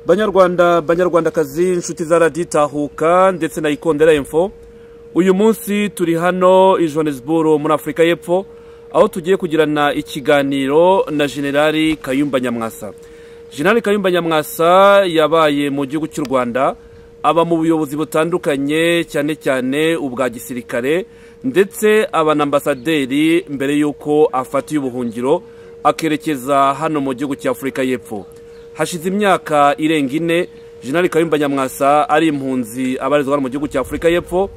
banyarwanda banyarwandakazi inshuti za radiyo itahuka ndetse na ikondera info uyu munsi turi hano i johannesburg muri afurika y'epfo aho tugiye kugirana ikiganiro na generali kayumba nyamwasa generali kayumba nyamwasa yabaye mu gihugu cy'u rwanda aba mu buyobozi butandukanye cyane cyane ubwa gisirikare ndetse aba na ambasaderi mbere y'uko afatiye ubuhungiro akerekeza hano mu gihugu cya afurika y'epfo hashize imyaka irenga ine jenali kayumba nyamwasa ari impunzi abarizwa hano mu gihugu cya afurika y'epfo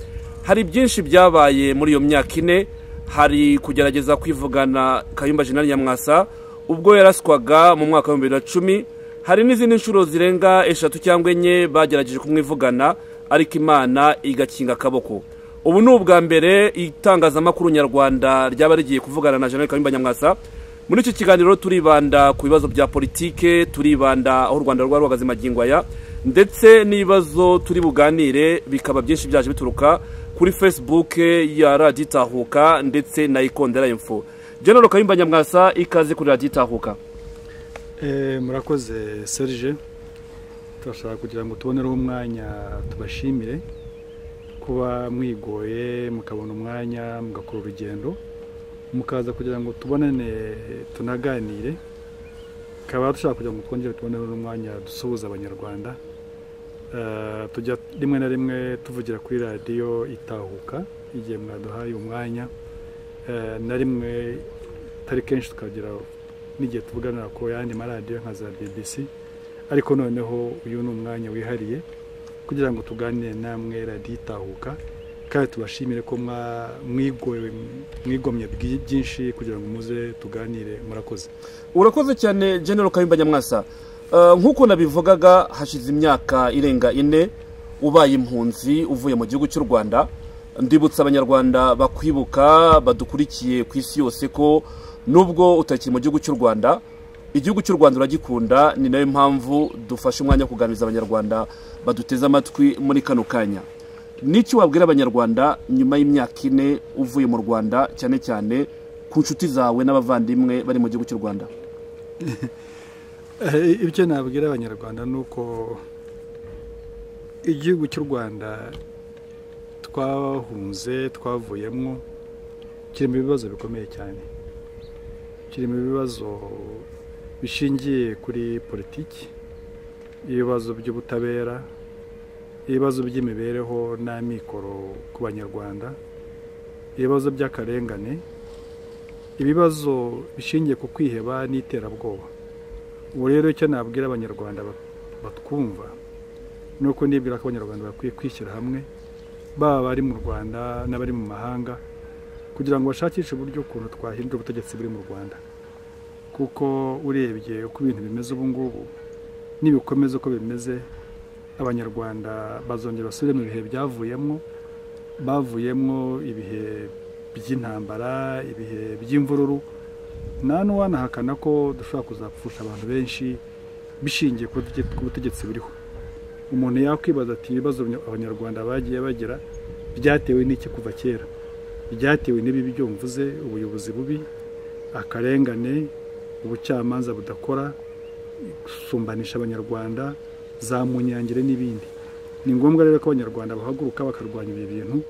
hari byinshi byabaye muri iyo myaka ine hari kugerageza kwivugana kayumba jenali nyamwasa ubwo yaraswaga mu mwaka w'ibihumbi bibiri na cumi hari n'izindi nshuro zirenga eshatu cyangwa enye bagerageje kumwivugana ariko imana igakinga akaboko ubu ni ubwa mbere itangazamakuru nyarwanda ryaba rigiye kuvugana na jenali kayumba nyamwasa muri iki kiganiro turibanda ku bibazo bya politike turibanda aho u rwanda rwari ruhagaze magingo aya ndetse n'ibibazo turi buganire bikaba byinshi byaje bituruka kuri facebook ya radiyo itahuka ndetse na ikondera info jenero kayumba nyamwasa ikaze kuri radiyo itahuka murakoze serije turashaka kugira ngo tubonereho umwanya tubashimire kuba mwigoye mukabona umwanya mugakora urugendo mukaza kugira ngo tubonane tunaganire tukaba dushaka kugira ngo twongere tubonere n'umwanya dusuhuza abanyarwanda tujya rimwe na rimwe tuvugira kuri radiyo itahuka igihe mwaduhaye umwanya na rimwe atari kenshi tukagira n'igihe tuvuganira ku yandi maradiyo nka za bbc ariko noneho uyu ni umwanya wihariye kugira ngo tuganire namwe radiyo itahuka kandi tubashimire ko mwigomye byinshi kugira ngo muze tuganire murakoze urakoze cyane genero kayumba nyamwasa nk'uko nabivugaga hashize imyaka irenga ine ubaye impunzi uvuye mu gihugu cy'u rwanda ndibutsa abanyarwanda bakwibuka badukurikiye ku isi yose ko nubwo utakiri mu gihugu cy'u rwanda igihugu cy'u rwanda uragikunda ni nayo mpamvu dufashe umwanya wo kuganiriza abanyarwanda baduteze amatwi muri kano kanya n'icyo wabwira abanyarwanda nyuma y'imyaka ine uvuye mu rwanda cyane cyane ku nshuti zawe n'abavandimwe bari mu gihugu cy'u rwanda ibyo nabwira abanyarwanda ni uko igihugu cy'u rwanda twahunze twavuyemo kirimo ibibazo bikomeye cyane kirimo ibibazo bishingiye kuri politiki ibibazo by'ubutabera ibibazo by'imibereho n'amikoro ku banyarwanda ibibazo by'akarengane ibibazo bishingiye ku kwiheba n'iterabwoba ubu rero icyo nabwira abanyarwanda batwumva ni uko nibwira ko abanyarwanda bakwiye kwishyira hamwe baba abari mu rwanda n'abari mu mahanga kugira ngo bashakishe uburyo ukuntu twahindura ubutegetsi buri mu rwanda kuko urebye uko ibintu bimeze ubu ngubu nibikomeza uko bimeze abanyarwanda bazongera basubire mu bihe byavuyemo bavuyemo ibihe by'intambara ibihe by'imvururu nta n'uwanahakana ko dushobora kuzapfusha abantu benshi bishingiye ku butegetsi buriho umuntu yakwibaza ati ibibazo abanyarwanda bagiye bagira byatewe n'iki kuva kera byatewe n'ibibi byo mvuze ubuyobozi bubi akarengane ubucamanza budakora gusumbanisha abanyarwanda za munyangire n'ibindi ni ngombwa rero ko abanyarwanda bahaguruka bakarwanya ibi bintu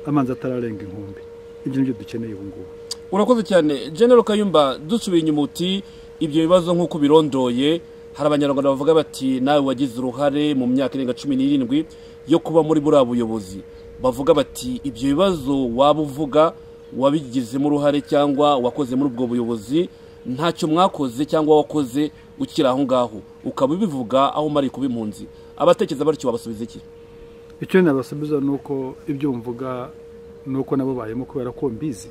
amazi atararenga inkombe ibyo ni byo dukeneye ubu ngubu urakoze cyane genero kayumba dusubiye inyuma uti ibyo bibazo nk'uko birondoye hari abanyarwanda bavuga bati nawe wagize uruhare mu myaka irenga cumi n'irindwi yo kuba muri buriya buyobozi bavuga bati ibyo bibazo waba uvuga wabigizemo uruhare cyangwa wakoze muri ubwo buyobozi ntacyo mwakoze cyangwa wakoze ukiri aho ngaho ukaba ubivuga aho umara kuba impunzi abatekereza batyo wabasubiza iki icyo nabasubiza ni uko ibyo mvuga ni uko nabo bayemo kubera ko mbizi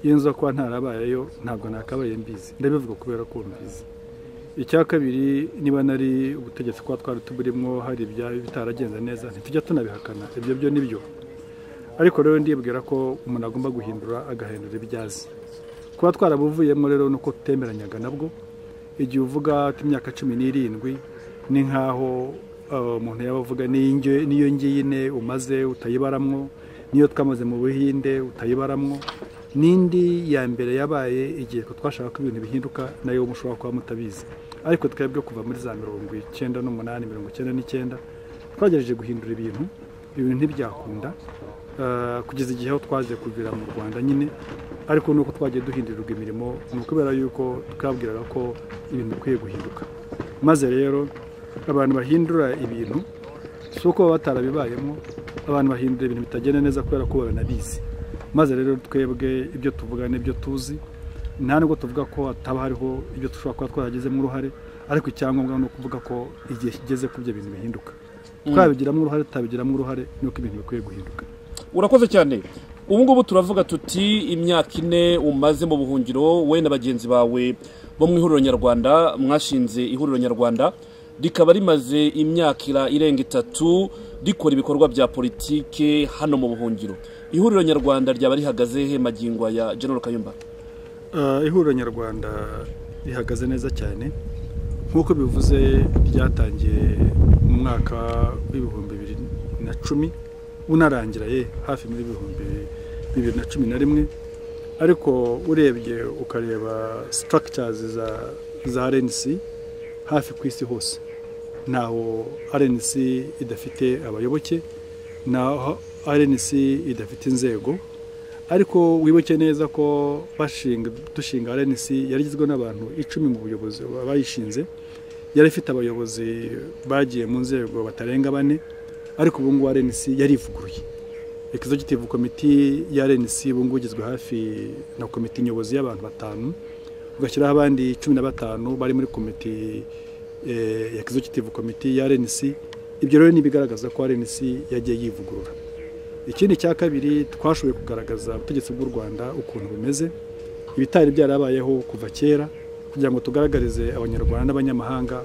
iyo nza kuba ntarabayeyo ntabwo nakabaye mbizi ndabivuga kubera ko mbizi icya kabiri niba nari ubutegetsi kuba twari tuburimo hari ibyaba bitaragenze neza ntitujya tunabihakana ibyo byo ni byo ariko rero ndibwira ko umuntu agomba guhindura agahindura ibyo azi kuba twarabuvuyemo rero ni uko tutemeranyaga nabwo igihe uvuga imyaka cumi n'irindwi ni nk'aho umuntu yaba avuga n'iyo ngiyine umaze utayibaramwo n'iyo twamaze mu buhinde utayibaramwo n'indi ya mbere yabaye igihe twashaka ko ibintu bihinduka nayo mushobora kuba mutabizi ariko twebwe kuva muri za mirongo icyenda n'umunani mirongo icyenda n'icyenda twagerageje guhindura ibintu ibintu ntibyakunda eh, kugeza igihe aho twaje kugera mu rwanda nyine ariko nuko twagiye duhindurirwa imirimo ni ukubera yuko twabwiraga ko ibintu bikwiye guhinduka maze rero abantu bahindura ibintu si uko baba batarabibayemo abantu bahindura ibintu bitagenda neza kubera ko babinabizi maze rero twebwe ibyo tuvuga n'ibyo tuzi nta nubwo tuvuga ko hataba hariho ibyo dushobora kuba twaragizemo uruhare ariko icyangombwa ni ukuvuga ko igihe kigeze ko ibyo bintu bihinduka twabigiramo uruhare tutabigiramo uruhare ni uko ibintu bikwiye guhinduka urakoze cyane ubu ngubu turavuga tuti imyaka ine umaze mu buhungiro wowe na bagenzi bawe bo mu ihuriro nyarwanda mwashinze ihuriro nyarwanda rikaba rimaze imyaka ira- irenga itatu rikora ibikorwa bya politike hano mu buhungiro ihuriro nyarwanda ryaba rihagaze he magingo ya general kayumba Eh, ihuriro nyarwanda rihagaze neza cyane nk'uko bivuze ryatangiye mu mwaka w'ibihumbi bibiri na cumi unarangira ye hafi muri ibihumbi bibiri na cumi na rimwe ariko urebye ukareba structures za, za rnc hafi ku isi hose ntaho rnc idafite abayoboke ntaho rnc idafite inzego ariko wibuke neza ko bashinga dushinga RNC yari igizwe n'abantu icumi mu buyobozi bayishinze yari ifite abayobozi bagiye mu nzego batarenga bane ariko ubu ngubu RNC yarivuguruye executive komite ya RNC ubu ngubu igizwe hafi na komite nyobozi y'abantu batanu ugashyiraho abandi cumi na batanu bari muri komite eh, ya executive komite ya RNC ibyo rero ntibigaragaza ko RNC yagiye yivugurura ikindi cya kabiri twashoboye kugaragaza ubutegetsi bw'u rwanda ukuntu bumeze ibitari byarabayeho kuva kera kugira ngo tugaragarize abanyarwanda n'abanyamahanga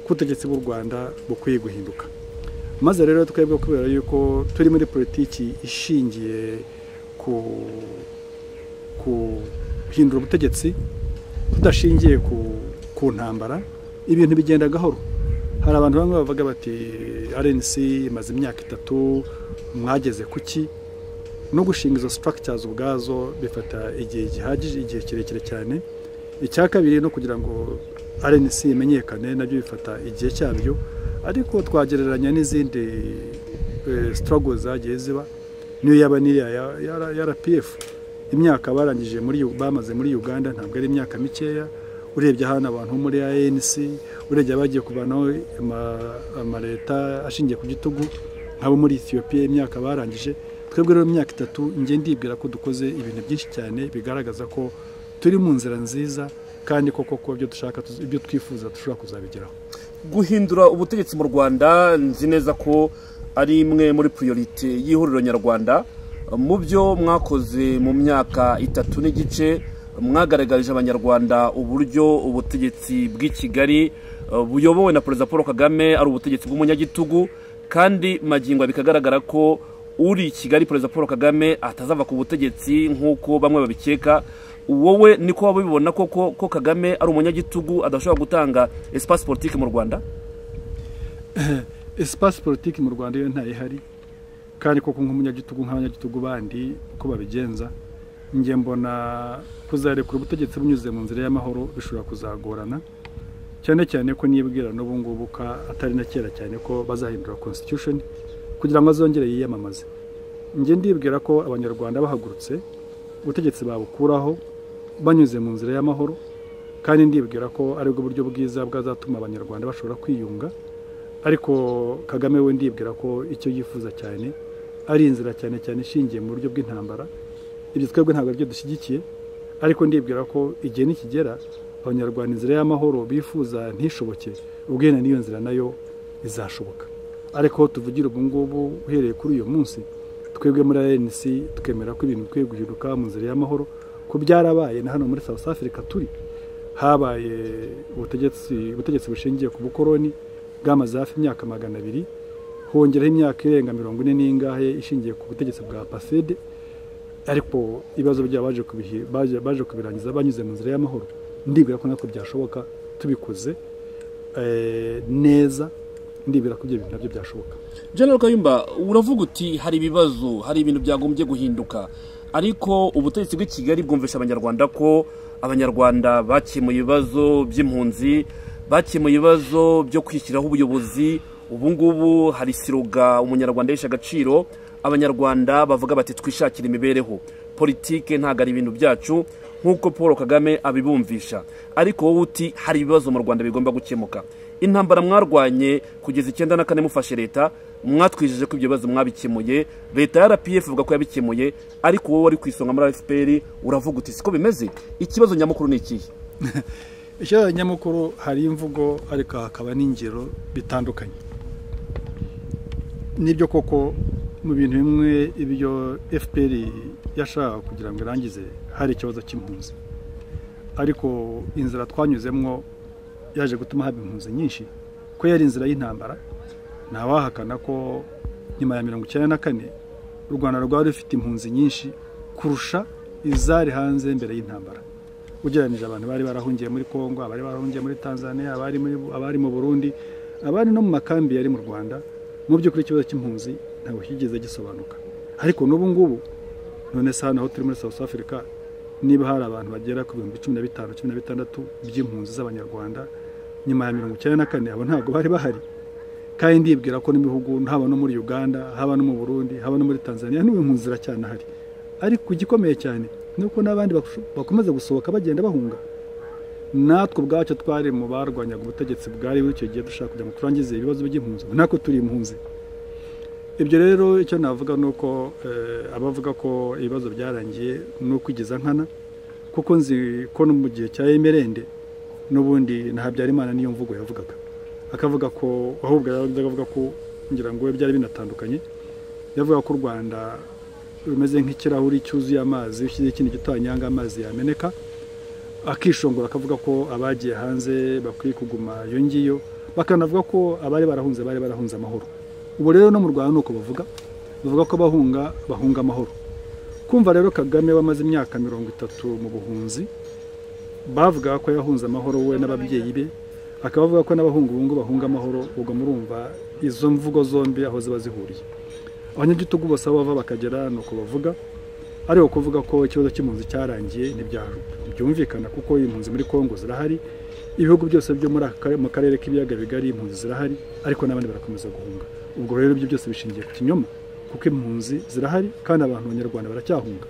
ko ubutegetsi bw'u rwanda bukwiye guhinduka maze rero twebwe kubera yuko turi muri politiki ishingiye ku guhindura ubutegetsi tudashingiye ku, ku ntambara ibintu bigenda gahoro hari abantu bamwe bavuga bati RNC imaze imyaka itatu mwageze ku ki no gushinga izo structures ubwazo bifata igihe gihagije igihe kirekire cyane icya kabiri no kugira ngo RNC imenyekane nabyo bifata igihe cyabyo ariko twagereranya n'izindi eh, struggle zagiye ziba niyo yaba n'iriya ya- ya ya RPF imyaka barangije muri Yu- bamaze muri Uganda ntabwo ari imyaka mikeya urebye hano abantu bo muri ANC urebye abagiye kuvanaho ama- amaleta ashingiye ku gitugu nk'abo muri Ethiopia imyaka barangije twebwe rero mu myaka itatu njye ndibwira ko dukoze ibintu byinshi cyane bigaragaza ko turi mu nzira nziza kandi koko ko ibyo dushaka tuz- ibyo twifuza dushobora kuzabigeraho guhindura ubutegetsi mu rwanda nzi neza ko ari imwe muri priorite y'ihuriro nyarwanda mu byo mwakoze mu myaka itatu n'igice mwagaragarije abanyarwanda uburyo ubutegetsi bw'i kigali eh, buyobowe na perezida paul kagame ari ubutegetsi bw'umunyagitugu kandi magingo bikagaragara ko uri i kigali perezida paul kagame atazava ku butegetsi nk'uko bamwe babikeka wowe niko waba ubibona koko ko kagame ari umunyagitugu adashobora gutanga espace politique mu rwanda espace politiki mu rwanda iyo ntayihari kandi koko nk'umunyagitugu nk'abanyagitugu bandi uko babigenza njye mbona kuzarekura ubutegetsi bunyuze mu nzira y'amahoro bishobora kuzagorana cyane cyane ko nibwira n'ubu ngubu ko atari na kera cyane ko bazahindura constitution kugira ngo azongere yiyamamaze njye ndibwira ko abanyarwanda bahagurutse ubutegetsi babukuraho banyuze mu nzira y'amahoro kandi ndibwira ko aribwo buryo bwiza bwazatuma abanyarwanda bashobora kwiyunga ariko kagame we ndibwira ko icyo yifuza cyane ari inzira cyane cyane ishingiye mu buryo bw'intambara ibyo twebwe ntabwo aribyo dushyigikiye ariko ndibwira ko igihe nikigera abanyarwanda inzira y'amahoro bifuza ntishoboke ubwene n'iyo nzira nayo izashoboka ariko tuvugira ubu ngubu uhereye kuri uyu munsi twebwe muri rnc twemera ko ibintu bikwiye guhinduka mu nzira y'amahoro ko byarabaye na hano muri south africa turi habaye ubutegetsi ubutegetsi bushingiye ku bukoroni bwamaze hafi imyaka magana abiri hongeraho imyaka irenga mirongo ine n'ingahe ishingiye ku butegetsi bwa pasede ariko ibibazo byabo baje kubihi- baje- baje kubirangiza banyuze mu nzira y'amahoro ndibwira ko natwe byashoboka tubikoze eh, neza ndibwira ko ibyo bintu nabyo byashoboka general kayumba uravuga uti hari ibibazo hari ibintu byagombye guhinduka ariko ubutegetsi bw'i kigali bwumvisha abanyarwanda ko abanyarwanda bakemuye ibibazo by'impunzi bakemuye ibibazo byo kwishyiraho ubuyobozi ubu ngubu hari siroga umunyarwanda yishe agaciro abanyarwanda bavuga bati twishakire imibereho politike ntabwo ari ibintu byacu nk'uko paul kagame abibumvisha ariko wowe uti hari ibibazo mu rwanda bigomba gukemuka intambara mwarwanye kugeza icyenda na kane mufashe leta mwatwijeje ko ibyo bibazo mwabikemuye leta ya rpf ivuga ko yabikemuye ariko wowe wari ku isonga muri fpr uravuga uti siko bimeze ikibazo nyamukuru ni ikihe ikibazo nyamukuru hari imvugo ariko hakaba n'ingero bitandukanye nibyo koko mu bintu bimwe ibyo fpr yashaka kugira ngo irangize hari ikibazo cy'impunzi ariko inzira twanyuzemo yaje gutuma haba impunzi nyinshi ko yari inzira y'intambara ntawahakana ko nyuma ya mirongo icyenda na kane u rwanda rwari rufite impunzi nyinshi kurusha izari hanze mbere y'intambara ugereranyije abantu bari barahungiye muri congo abari barahungiye muri tanzania abari muri- abari mu burundi abari no mu makambi yari mu rwanda mu by'ukuri ikibazo cy'impunzi ntabwo kigeze gisobanuka ariko n'ubu ngubu none se hano aho turi muri south africa niba hari abantu bagera ku bihumbi cumi na bitanu cumi na bitandatu by'impunzi z'abanyarwanda nyuma ya mirongo icyenda na kane abo ntabwo bari bahari kandi ndibwira ko n'ibihugu haba no muri uganda haba no mu burundi haba no muri tanzania n'ubu impunzi ziracyana hari ariko igikomeye cyane ni uko n'abandi bakusho- bakomeza gusohoka bagenda bahunga natwe ubwacu twari mu barwanyaga ubutegetsi bwari buri icyo gihe dushaka kugira ngo turangize ibibazo by'impunzi ubu natwe turi impunzi ibyo rero icyo navuga ni uko eh, abavuga ko ibibazo byarangiye ni ukwigiza nkana kuko nzi ko no mu gihe cya emerende n'ubundi na habyarimana niyo mvugo yavugaga akavuga ko ahubwo yajyaga avuga ko ngira ngo we byari binatandukanye yavuga ko u rwanda rumeze nk'ikirahuri cyuzuye amazi iyo ushyize ikintu gito hanyanga amazi yameneka akishongora akavuga ko abagiye hanze bakwiye kuguma iyo ngiyo bakanavuga ko abari barahunze bari barahunze amahoro ubu rero no mu rwanda ni uko bavuga bavuga ko abahunga bahunga amahoro kumva rero kagame wamaze imyaka mirongo itatu mu buhunzi bavugaga ko yahunze amahoro we n'ababyeyi be akaba avuga ko n'abahungu bungu bahunga amahoro ubwo murumva izo mvugo zombi aho ziba zihuriye abanyagitugu bose aho bava bakagera ni uko bavuga ariko kuvuga ko ikibazo cy'impunzi cyarangiye ntibya- ntibyumvikana kuko impunzi muri kongo zirahari ibihugu byose byo muri aka kare- mu karere k'ibiyaga bigari impunzi zirahari ariko n'abandi barakomeza guhunga ubwo rero ibyo byose bishingiye ku kinyoma kuko impunzi zirahari kandi abantu abanyarwanda baracyahunga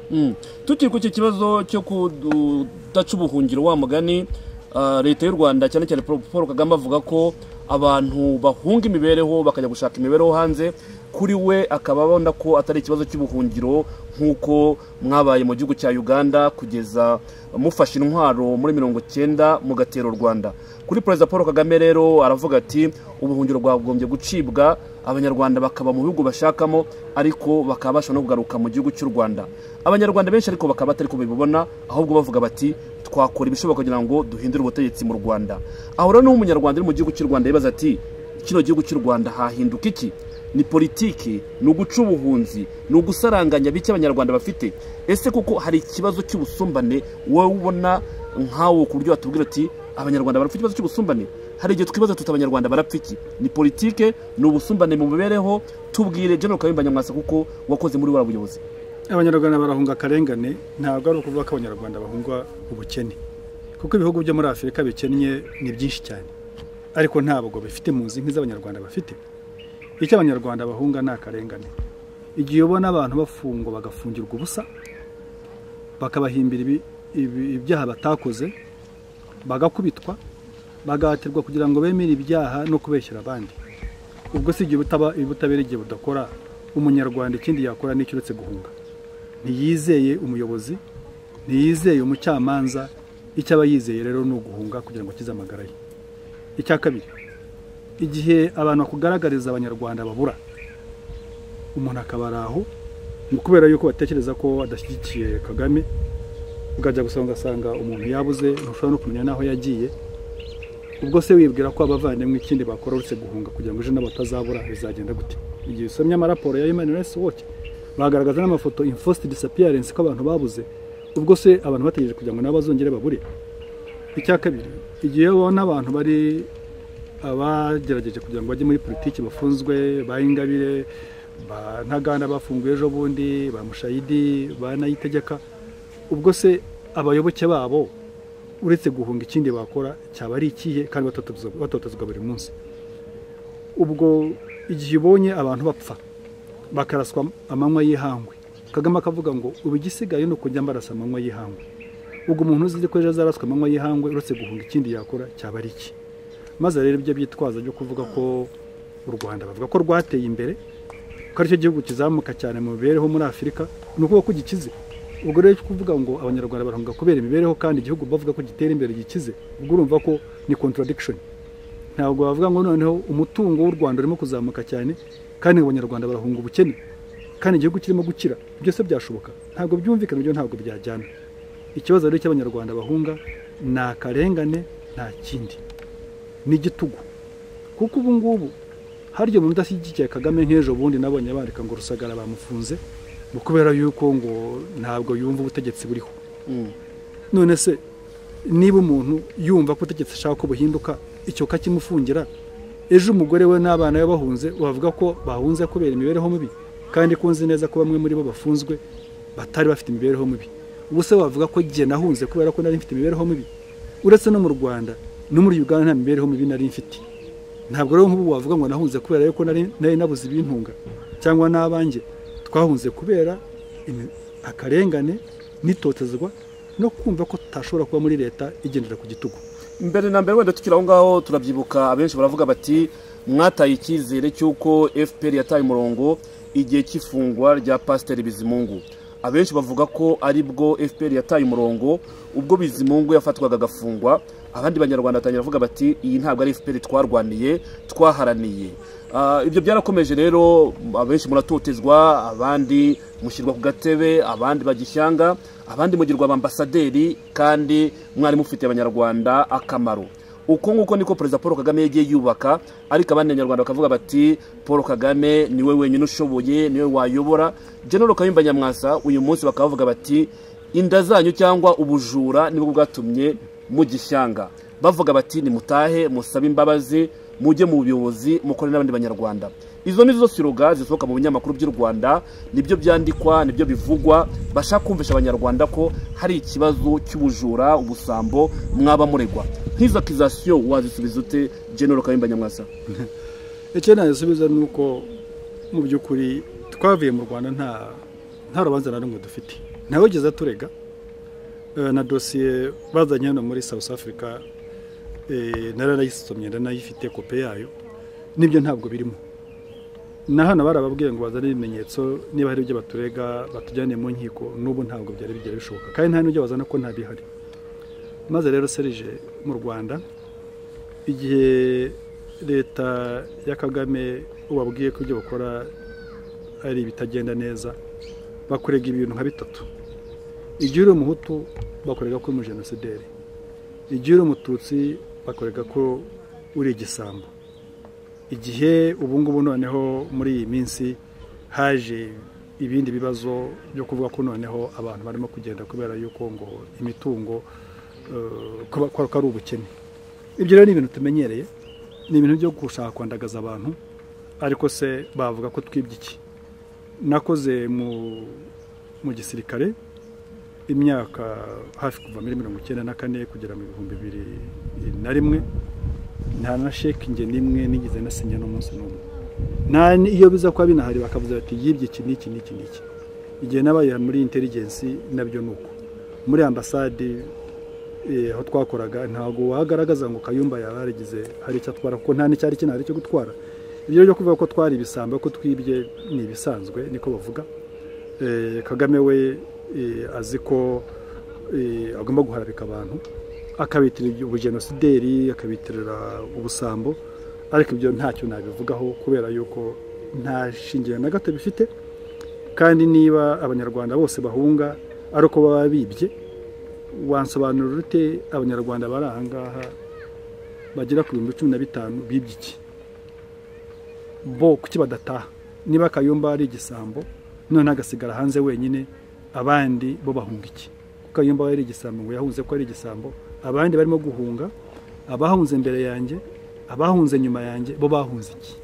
Mm. tukiri ku iki kibazo cyo kudaca ubuhungiro wa mugani ah, leta y'u rwanda cyane cyane Paul Paul kagame avuga ko abantu bahunga imibereho bakajya gushaka imibereho hanze kuri we akaba abona ko atari ikibazo cy'ubuhungiro nk'uko mwabaye mu gihugu cya uganda kugeza mufashe intwaro muri mirongo icyenda mugatera u rwanda kuri perezida paul kagame rero aravuga ati ubuhungiro bwagombye gucibwa abanyarwanda bakaba mu bihugu bashakamo ariko bakaba bashobora no kugaruka mu gihugu cy'u rwanda abanyarwanda benshi ariko bakaba batari kubibona ahubwo bavuga bati twakora ibishoboka kugira ngo duhindure ubutegetsi mu rwanda aho rero niho umunyarwanda uri mu gihugu cy'u rwanda yibaza ati kino gihugu cy'u rwanda hahinduka iki ni politiki ni uguca ubuhunzi ni ugusaranganya bike abanyarwanda bafite ese kuko hari ikibazo cy'ubusumbane wowe ubona nkawo ku buryo watubwira ati abanyarwanda barapfa ikibazo cy'ubusumbane hari igihe twibaza tuti abanyarwanda barapfa iki ni politike ni ubusumbane mu mibereho tubwire General Kayumba Nyamwasa kuko wakoze muri wa buyobozi abanyarwanda barahunga akarengane ntabwo ari ukuvuga ko abanyarwanda bahunga ubukene kuko ibihugu byo muri afurika bikennye ni byinshi cyane ariko ntabwo bifite impunzi nk'iz'abanyarwanda bafite icyo abanyarwanda bahunga ni akarengane igihe ubona abantu bafungwa bagafungirwa ubusa bakabahimbira ibi- ibi- ibyaha batakoze bagakubitwa bagahatirwa kugira ngo bemere ibyaha no kubeshyera abandi ubwo si igihe ubutaba- ubutabera igihe budakora umunyarwanda ikindi yakora ni uretse guhunga ntiyizeye umuyobozi ntiyizeye umucamanza icyo aba yizeye rero ni uguhunga kugira ngo akize amagara ye icya kabiri igihe abantu bakugaragariza abanyarwanda babura umuntu akabara aho ni kubera yuko batekereza ko adashyigikiye kagame ukajya gusa ugasanga umuntu yabuze ntushobora no kumenya n'aho yagiye ubwo se wibwira ko abavandimwe ikindi bakora uretse guhunga kugira ngo ejo nabo batazabura bizagenda gute igihe usomye amaraporo ya human rights watch bagaragaza n'amafoto enforced disappearance ko abantu babuze ubwo se abantu bategereje kugira ngo nabo bazongere babure icya kabiri igihe ubona abantu bari abagerageje kugira ngo bajye muri politiki bafunzwe ba ingabire ba ntaganda bafunguye ejo bundi ba mushayidi ba nayitegeka ubwo se abayoboke babo uretse guhunga ikindi bakora cyaba ari ikihe kandi batotezwa batotezwa buri munsi ubwo igihe ubonye abantu bapfa bakaraswa amanywa y'ihangwe kagame akavuga ngo ubu igisigaye ni ukujya mbarasa amanywa y'ihangwe ubwo umuntu uzi ko ejo azaraswa amanywa y'ihangwe uretse guhunga ikindi yakora cyaba ari iki maze rero ibyo byitwaza byo kuvuga ko u rwanda bavuga ko rwateye imbere ko aricyo gihugu kizamuka cyane mu mibereho muri afurika ni ukuvuga ko gikize ubwo rero kuvuga ngo abanyarwanda barahunga kubera imibereho kandi igihugu bavuga ko gitera imbere gikize ubwo urumva ko ni contradiction ntabwo bavuga ngo noneho umutungo w'u rwanda urimo kuzamuka cyane kandi abanyarwanda barahunga ubukene kandi igihugu kirimo gukira byose byashoboka ntabwo byumvikana ibyo ntabwo byajyana ikibazo rero cy'abanyarwanda bahunga ni akarengane nta kindi ni igitugu kuko ubu ngubu harya umuntu udashyigikiye kagame nk'ejo bundi nabonye bandika ngo rusagara bamufunze ni kubera yuko ngo ntabwo yumva ubutegetsi buriho none se niba umuntu yumva ko ubutegetsi ashaka ko buhinduka icyo kakimufungira ejo umugore we n'abana be bahunze bavuga ko bahunze kubera imibereho mibi kandi kunzi neza ko bamwe muri bo bafunzwe batari bafite imibereho mibi ubu se wavuga ko igihe nahunze kubera ko nari mfite imibereho mibi uretse no mu rwanda no muri uganda nta mibereho mibi nari mfite ntabwo rero nk'ubu wavuga ngo nahunze kubera yuko nari nari nabuze ibintunga cyangwa n'abanjye twahunze kubera imi- akarengane n'itotezwa no kumva ko tutashobora kuba muri leta igendera ku gitugu mbere na mbere wenda tukiri aho ngaho turabyibuka abenshi baravuga bati mwataye icyizere cy'uko fpr yataye umurongo igihe cy'ifungwa rya pasiteri bizimungu abenshi bavuga ko ari bwo fpr yataye umurongo ubwo bizimungu yafatwaga agafungwa abandi banyarwanda batangira bavuga bati iyi ntabwo ari fpr twarwaniye twaharaniye Ah, ibyo byarakomeje rero abenshi muratotezwa abandi mushyirwa ku gatebe abandi bajya ishyanga abandi mugirwa abambasaderi kandi mwari mufitiye abanyarwanda akamaro uko nguko niko perezida paul kagame yagiye yubaka ariko abandi banyarwanda bakavuga bati paul kagame niwe wenyine ushoboye niwe wayobora general kayumba nyamwasa uyu munsi bakavuga bati inda zanyu cyangwa ubujura nibwo bwatumye mugishyanga bavuga bati nimutahe musabe imbabazi mujye mu buyobozi mukore n'abandi banyarwanda izo ni zo siroga zisohoka mu binyamakuru by'u rwanda nibyo byandikwa nibyo bivugwa bashaka kumvisha abanyarwanda ko hari ikibazo cy'ubujura ubusambo mwaba muregwa nk'izo akizasiyo wazisubiza ute genero kayumba nyamwasa icyo nagisubiza ni uko mu by'ukuri twavuye mu rwanda nta nta rubanza na rumwe dufite ntawigeze aturega Eh, na dosiye bazanye hano muri south africa eh, naranayisomye naranayifite kope yayo nibyo ntabwo birimo na hano barababwiye ngo bazane ibimenyetso niba hari ibyo baturega batujyane mu nkiko n'ubu ntabwo byari bigera bishoboka kandi nta n'ibyo bazana ko ntabihari maze rero serije mu rwanda igihe leta ya kagame ubabwiye ko ibyo bakora ari ibitagenda neza bakurega ibintu nka bitatu igihe uri umuhutu bakorega ko uri umujenosideri igihe uri umututsi bakorega ko uri igisambo igihe ubu ngubu noneho muri iyi minsi haje ibindi bibazo byo kuvuga ko noneho abantu barimo kugenda kubera yuko ngo imitungo eh, ko ba- ko ari ubukene ibyo rero ni ibintu tumenyereye ni ibintu byo gushaka kwandagaza abantu ariko se bavuga ko twibye iki nakoze mu mu gisirikare imyaka hafi kuva muri mirongo icyenda na kane kugera mu bihumbi bibiri na rimwe nta na shekingi n'imwe nigeze nasinya n'umunsi n'umwe nta n- iyo biza kuba binahari bakavuze bati yibye iki n'iki n'iki n'iki igihe nabaye muri inteligensi nabyo ni uko muri ambasade eh, aho twakoraga ntabwo wagaragaza ngo kayumba yaba yarigize hari icyo atwara kuko nta n'icyari kinahari cyo gutwara ibyo byo kuvuga ko twari ibisambo ko twibye ni ibisanzwe niko bavuga Eh, kagame we eh, azi ko eh, agomba guharabika abantu akabitirira ubujenosideri akabitirira ubusambo ariko ibyo ntacyo nabivugaho kubera yuko nta shingiro na gato bifite kandi niba abanyarwanda bose bahunga ari uko baba bibye wansobanurira ute abanyarwanda bari aha ngaha bagera ku bihumbi cumi na bitanu bibye iki bo kuki badataha niba kayumba ari igisambo none agasigara hanze wenyine abandi bo bahunga iki kuko kayumba we ari igisambo ngo yahunze ko ari igisambo abandi barimo guhunga abahunze imbere yanjye abahunze nyuma yanjye bo bahunze iki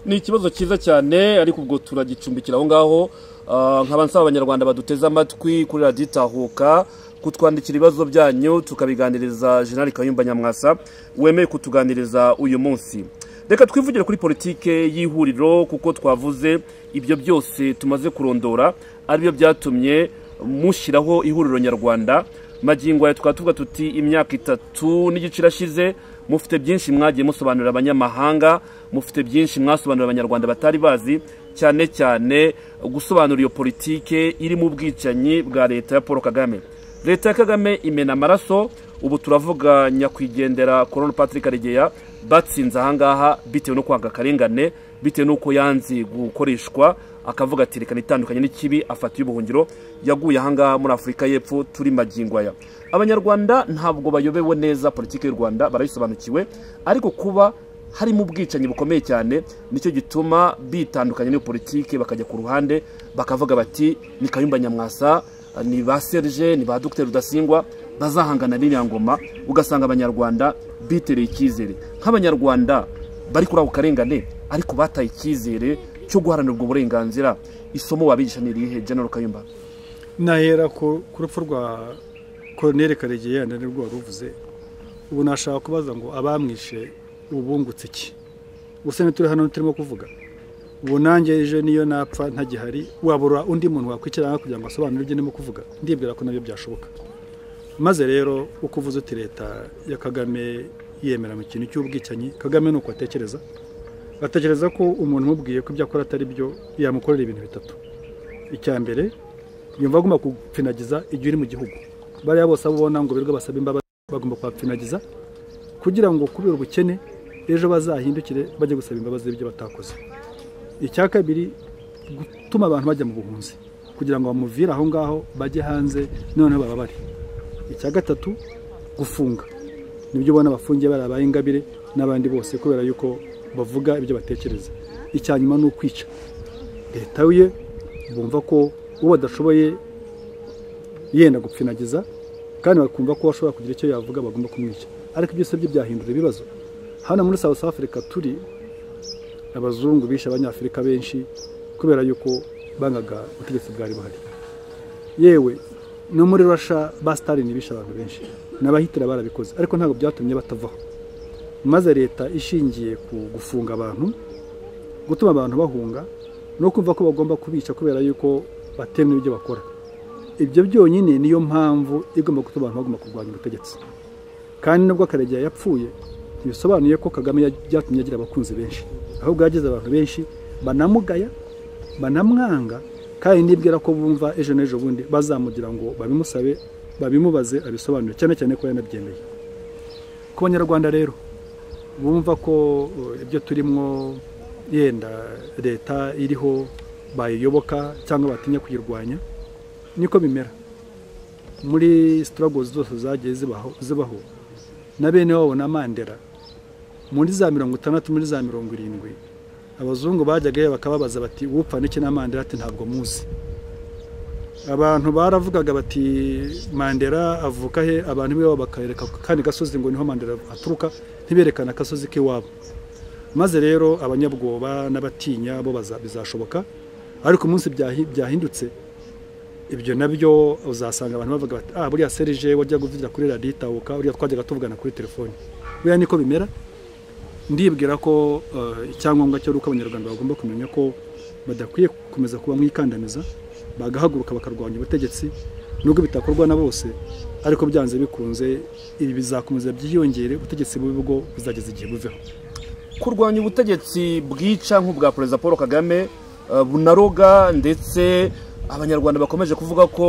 ni ikibazo cyiza cyane ariko ubwo turagicumbikira aho ngaho Ah, nkaba nsaba abanyarwanda baduteze amatwi kuri radiyo itahuka kutwandikira ibibazo byanyu tukabiganiriza General Kayumba Nyamwasa wemeye kutuganiriza uyu munsi reka twivugire kuri politike y'ihuriro kuko twavuze ibyo byose tumaze kurondora aribyo byatumye mushyiraho ihuriro nyarwanda magingo aya tukaba tuvuga tuti imyaka itatu n'igice irashize mufite byinshi mwagiye musobanurira abanyamahanga mufite byinshi mwasobanurira abanyarwanda batari bazi cyane cyane gusobanura iyo politike irimo ubwicanyi bwa leta ya paul kagame leta ya kagame imena amaraso ubu turavuga nyakwigendera korona patrick karegeya batsinze ahangaha bitewe no kwanga akarengane bitewe n'uko yanze gukoreshwa akavuga ati reka itandukanye n'ikibi afata y'ubuhungiro yaguye ahangaha muri afurika y'epfo turi magingo aya abanyarwanda ntabwo bayobewe neza politiki y'u rwanda barayisobanukiwe ariko kuba harimo ubwicanyi bukomeye cyane nicyo gituma bitandukanye n'iyo politiki bakajya ku ruhande bakavuga bati ni kayumba nyamwasa ni ba serge ni ba dogiteri rudasingwa bazahangana n'inyangoma ugasanga abanyarwanda bitereye icyizere nk'abanyarwanda bari kuri ako karengane ariko bataye icyizere cyo guharanira ubwo burenganzira isomo wabigisha ni irihe general kayumba nahera ku ku rupfu rwa koroneri karegeya yenda nirwo wari uvuze ubu nashaka kubaza ngo abamwishe ubungutse iki gusa ntituri hano turimo kuvuga ubu nanjye ejo niyo napfa ntagihari wabura undi muntu wakwikirana kugira ngo asobanure ibyo ndimo kuvuga ndibwira ko nabyo byashoboka maze rero uko uvuze uti leta ya kagame yemera mu kintu cy'ubwicanyi kagame ni uko atekereza batekereza ko umuntu umubwiye ko ibyo akora atari byo yamukorera ibintu bitatu icya mbere yumva agomba kupfinagiza igihe uri mu gihugu bariya bose abo ubona ngo birirwa basaba imbabazi bagomba kuhapfinagiza kugira ngo kubera ubukene ejo bazahindukire bajye gusaba imbabazi z'ibyo batakoze icya kabiri gutuma abantu bajya mu buhunzi kugira ngo bamuvire aho ngaho bajye hanze noneho bababare icya gatatu gufunga nibyo ubona bafungiye bari abayingabire n'abandi bose kubera yuko bavuga ibyo batekereza icya nyuma ni ukwica leta ye bumva ko uwo badashoboye yenda gupfinagiza kandi bakumva ko bashobora kugira icyo yavuga bagomba kumwica ariko ibyo usabye byahindura ibibazo hano muri South Africa turi abazungu bishe abanyafurika benshi kubera yuko bangaga ubutegetsi bwari buhari yewe no muri Russia ba Stalin bishe abantu benshi n'abahitira barabikoze ariko ntabwo byatumye batavaho maze leta ishingiye ku gufunga abantu gutuma abantu bahunga no kumva ko bagomba kubica kubera yuko batemwe ibyo bakora ibyo byonyine niyo mpamvu igomba gutuma abantu bagomba kurwanya ubutegetsi kandi nubwo akaregeya yapfuye ntibisobanuye ko kagame byatumye agira abakunzi benshi ahubwo yagize abantu benshi banamugaya banamwanga kandi nibwira ko bumva ejo n'ejo bundi bazamugira ngo babimusabe babimubaze abisobanure cyane cyane ko yanabyemeye ku banyarwanda rero bumva ko ibyo turimo yenda leta iriho bayiyoboka cyangwa batinya kuyirwanya niko bimera muri sitaragozi zose zagiye zibaho na bene wabo na mandera muri za mirongo itandatu muri za mirongo irindwi abazungu bajyaga bakababaza bati wupfa n'iki na mandera ati ntabwo muzi abantu baravugaga bati mandera avuka he abantu b'iwabo bakareka kandi gasozi ngo niho mandera aturuka ntiberekane agasozi k'iwabo maze rero abanyabwoba n'abatinya bo bizashoboka ariko umunsi byahindutse ibyo nabyo uzasanga abantu bavuga bati ah buriya serije wajya kuvugira kuri raditahuka uriya twajyaga tuvugana kuri telefoni buriya niko bimera ndibwira ko icyangombwa cyo ari uko abanyarwanda bagomba kumenya ko badakwiye gukomeza kuba mwikandamiza bagahaguruka bakarwanya ubutegetsi nubwo bitakorwa na bose ariko byanze bikunze ibi bizakomeza byiyongere ubutegetsi bubi bwo buzageza igihe buveho kurwanya ubutegetsi bwica nk'ubwa perezida paul kagame bunaroga ndetse abanyarwanda bakomeje kuvuga ko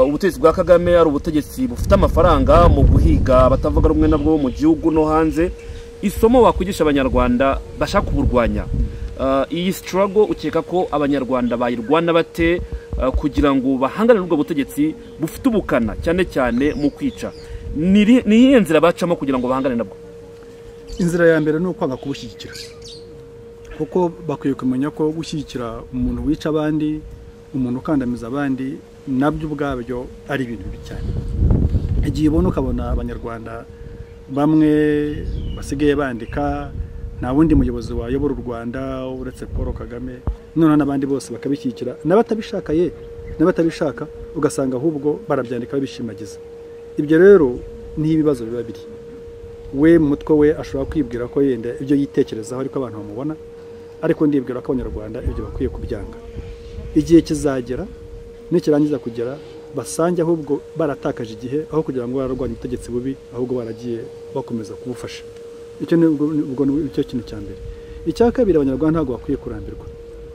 ubutegetsi bwa kagame ari ubutegetsi bufite amafaranga mu guhiga abatavuga rumwe nabwo mu gihugu no hanze isomo wakwigisha abanyarwanda bashaka kuburwanya iyi sitarago ukeka ko abanyarwanda bayirwana bate kugira ngo bahangane n'ubwo butegetsi bufite ubukana cyane cyane mu kwica ni iyihe nzira bacamo kugira ngo bahangane nabwo inzira ya mbere ni ukwanga kubushyigikira kuko bakwiye kumenya ko gushyigikira umuntu wica abandi umuntu ukandamiza abandi nabyo ubwabyo ari ibintu bibi cyane igihe ubona ukabona abanyarwanda bamwe basigaye bandika nta wundi muyobozi wayobora u rwanda uretse paul kagame noneho n'abandi bose bakabishyigikira n'abatabishaka ye n'abatabishaka ugasanga ahubwo barabyandika babishimagiza ibyo rero niho ibibazo biba biri we mu mutwe we ashobora kwibwira ko yenda ibyo yitekerezaho ariko abantu bamubona ariko ndibwira ko abanyarwanda ibyo bakwiye kubyanga igihe kizagera nikirangiza kugera basange ahubwo baratakaje igihe aho kugira ngo bararwanye ubutegetsi bubi ahubwo baragiye bakomeza kubufasha icyo ni ubwo ni cyo kintu cya mbere icya kabiri abanyarwanda ntabwo bakwiye kurambirwa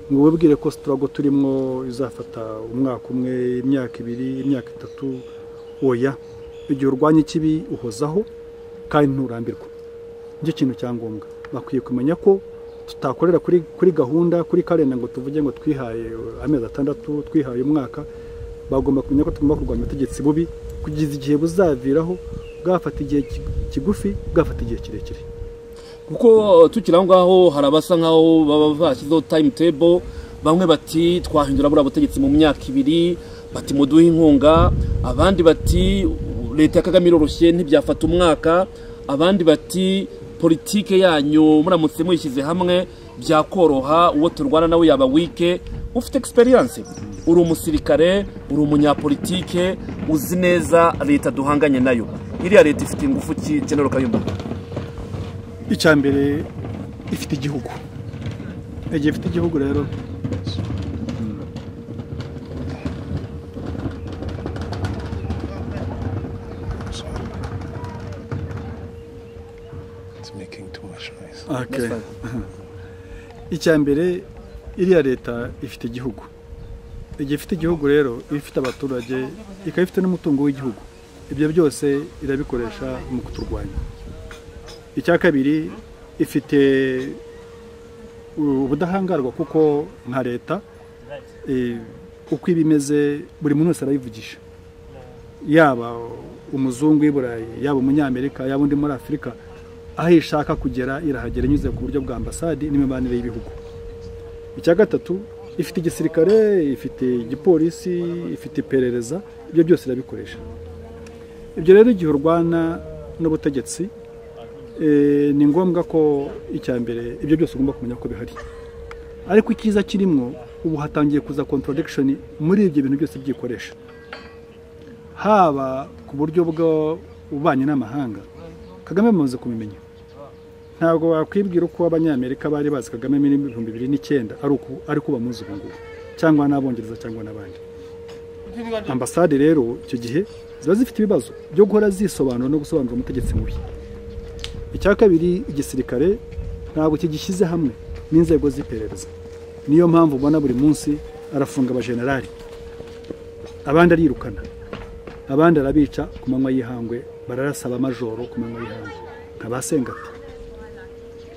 ngo ubabwire ko sitarago turimo izafata umwaka umwe imyaka ibiri imyaka itatu oya igihe urwanya ikibi uhozaho kandi nturambirwa nicyo kintu cya ngombwa bakwiye kumenya ko tutakorera kuri kuri gahunda kuri karenda ngo tuvuge ngo twihaye amezi atandatu twihaye umwaka bagomba kumenya ko tugomba kurwanya ubutegetsi bubi kugeza igihe buzaviraho bwafata igihe kigufi bwafata igihe kirekire kuko tukiri aho ngaho hari abasa nk'aho baba bashyizeho tayimu tebo bamwe bati twahindura buriya butegetsi mu myaka ibiri bati muduhe inkunga abandi bati leta ya kagame iroroshye ntibyafata umwaka abandi bati politike yanyu muramutse mwishyize hamwe byakoroha uwo turwana nawe yaba wike ufite egisperiyanse uri umusirikare uri umunyapolitike uzi neza leta duhanganye nayo iriya leta ifite ingufu ki genero kayumba icya mbere ifite igihugu igihe ifite igihugu rero That's fine. icya mbere iriya leta ifite igihugu igihe ifite igihugu rero iba ifite abaturage ikaba ifite n'umutungo w'igihugu ibyo byose irabikoresha mu kuturwanya icya kabiri ifite ubudahangarwa kuko nka leta eh, uko iba imeze buri muntu wese arayivugisha yaba umuzungu w'i burayi yaba umunyamerika yaba undi muri afurika aho ishaka kugera irahagera inyuze ku buryo bwa ambasade n'imibanire y'ibihugu icya gatatu ifite igisirikare ifite igipolisi ifite iperereza ibyo byose irabikoresha ibyo rero igihe urwana n'ubutegetsi eh, ni ngombwa ko icya mbere ibyo byose ugomba kumenya ko bihari ariko icyiza kirimwo ubu hatangiye kuza contradiction muri ibyo bintu byose byikoresha haba ku buryo bw'ububanyi n'amahanga kagame bamaze kubimenya ntabwo wakwibwira uko abanyamerika bari bazi kagame muri ibihumbi bibiri n'icyenda ari uko ari uko bamuzi ubu ngubu cyangwa n'abongereza cyangwa n'abandi ambasade rero icyo gihe ziba zifite ibibazo byo guhora zisobanura no gusobanurira umutegetsi mubi icya kabiri igisirikare ntabwo kigishyize hamwe n'inzego z'iperereza niyo mpamvu ubona buri munsi arafunga abajenerali abandi arirukana abandi arabica ku manywa y'ihangwe bararasa abamajoro ku manywa y'ihangwe nka ba sengati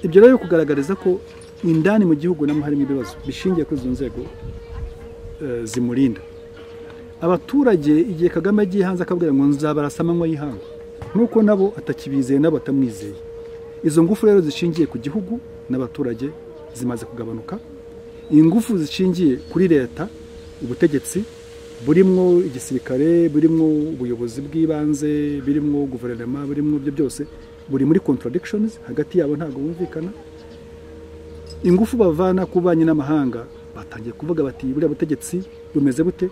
ibyo rero biri kugaragariza ko indani mu gihugu namo harimo ibibazo bishingiye kuri izo nzego eh, zimurinda abaturage igihe kagame agiye hanze akabwira ngo nzabarasa amanywa y'ihangwe nuko nabo atakibizeye nabo atamwizeye izo ngufu rero zishingiye ku gihugu n'abaturage zimaze kugabanuka ingufu zishingiye kuri leta ubutegetsi burimwo igisirikare burimwo ubuyobozi bw'ibanze burimwo guverinoma burimwo ibyo byose buri muri contradictions hagati yabo ntabwo bumvikana ingufu bavana ku banki n'amahanga batangiye kuvuga bati buriya butegetsi bumeze bute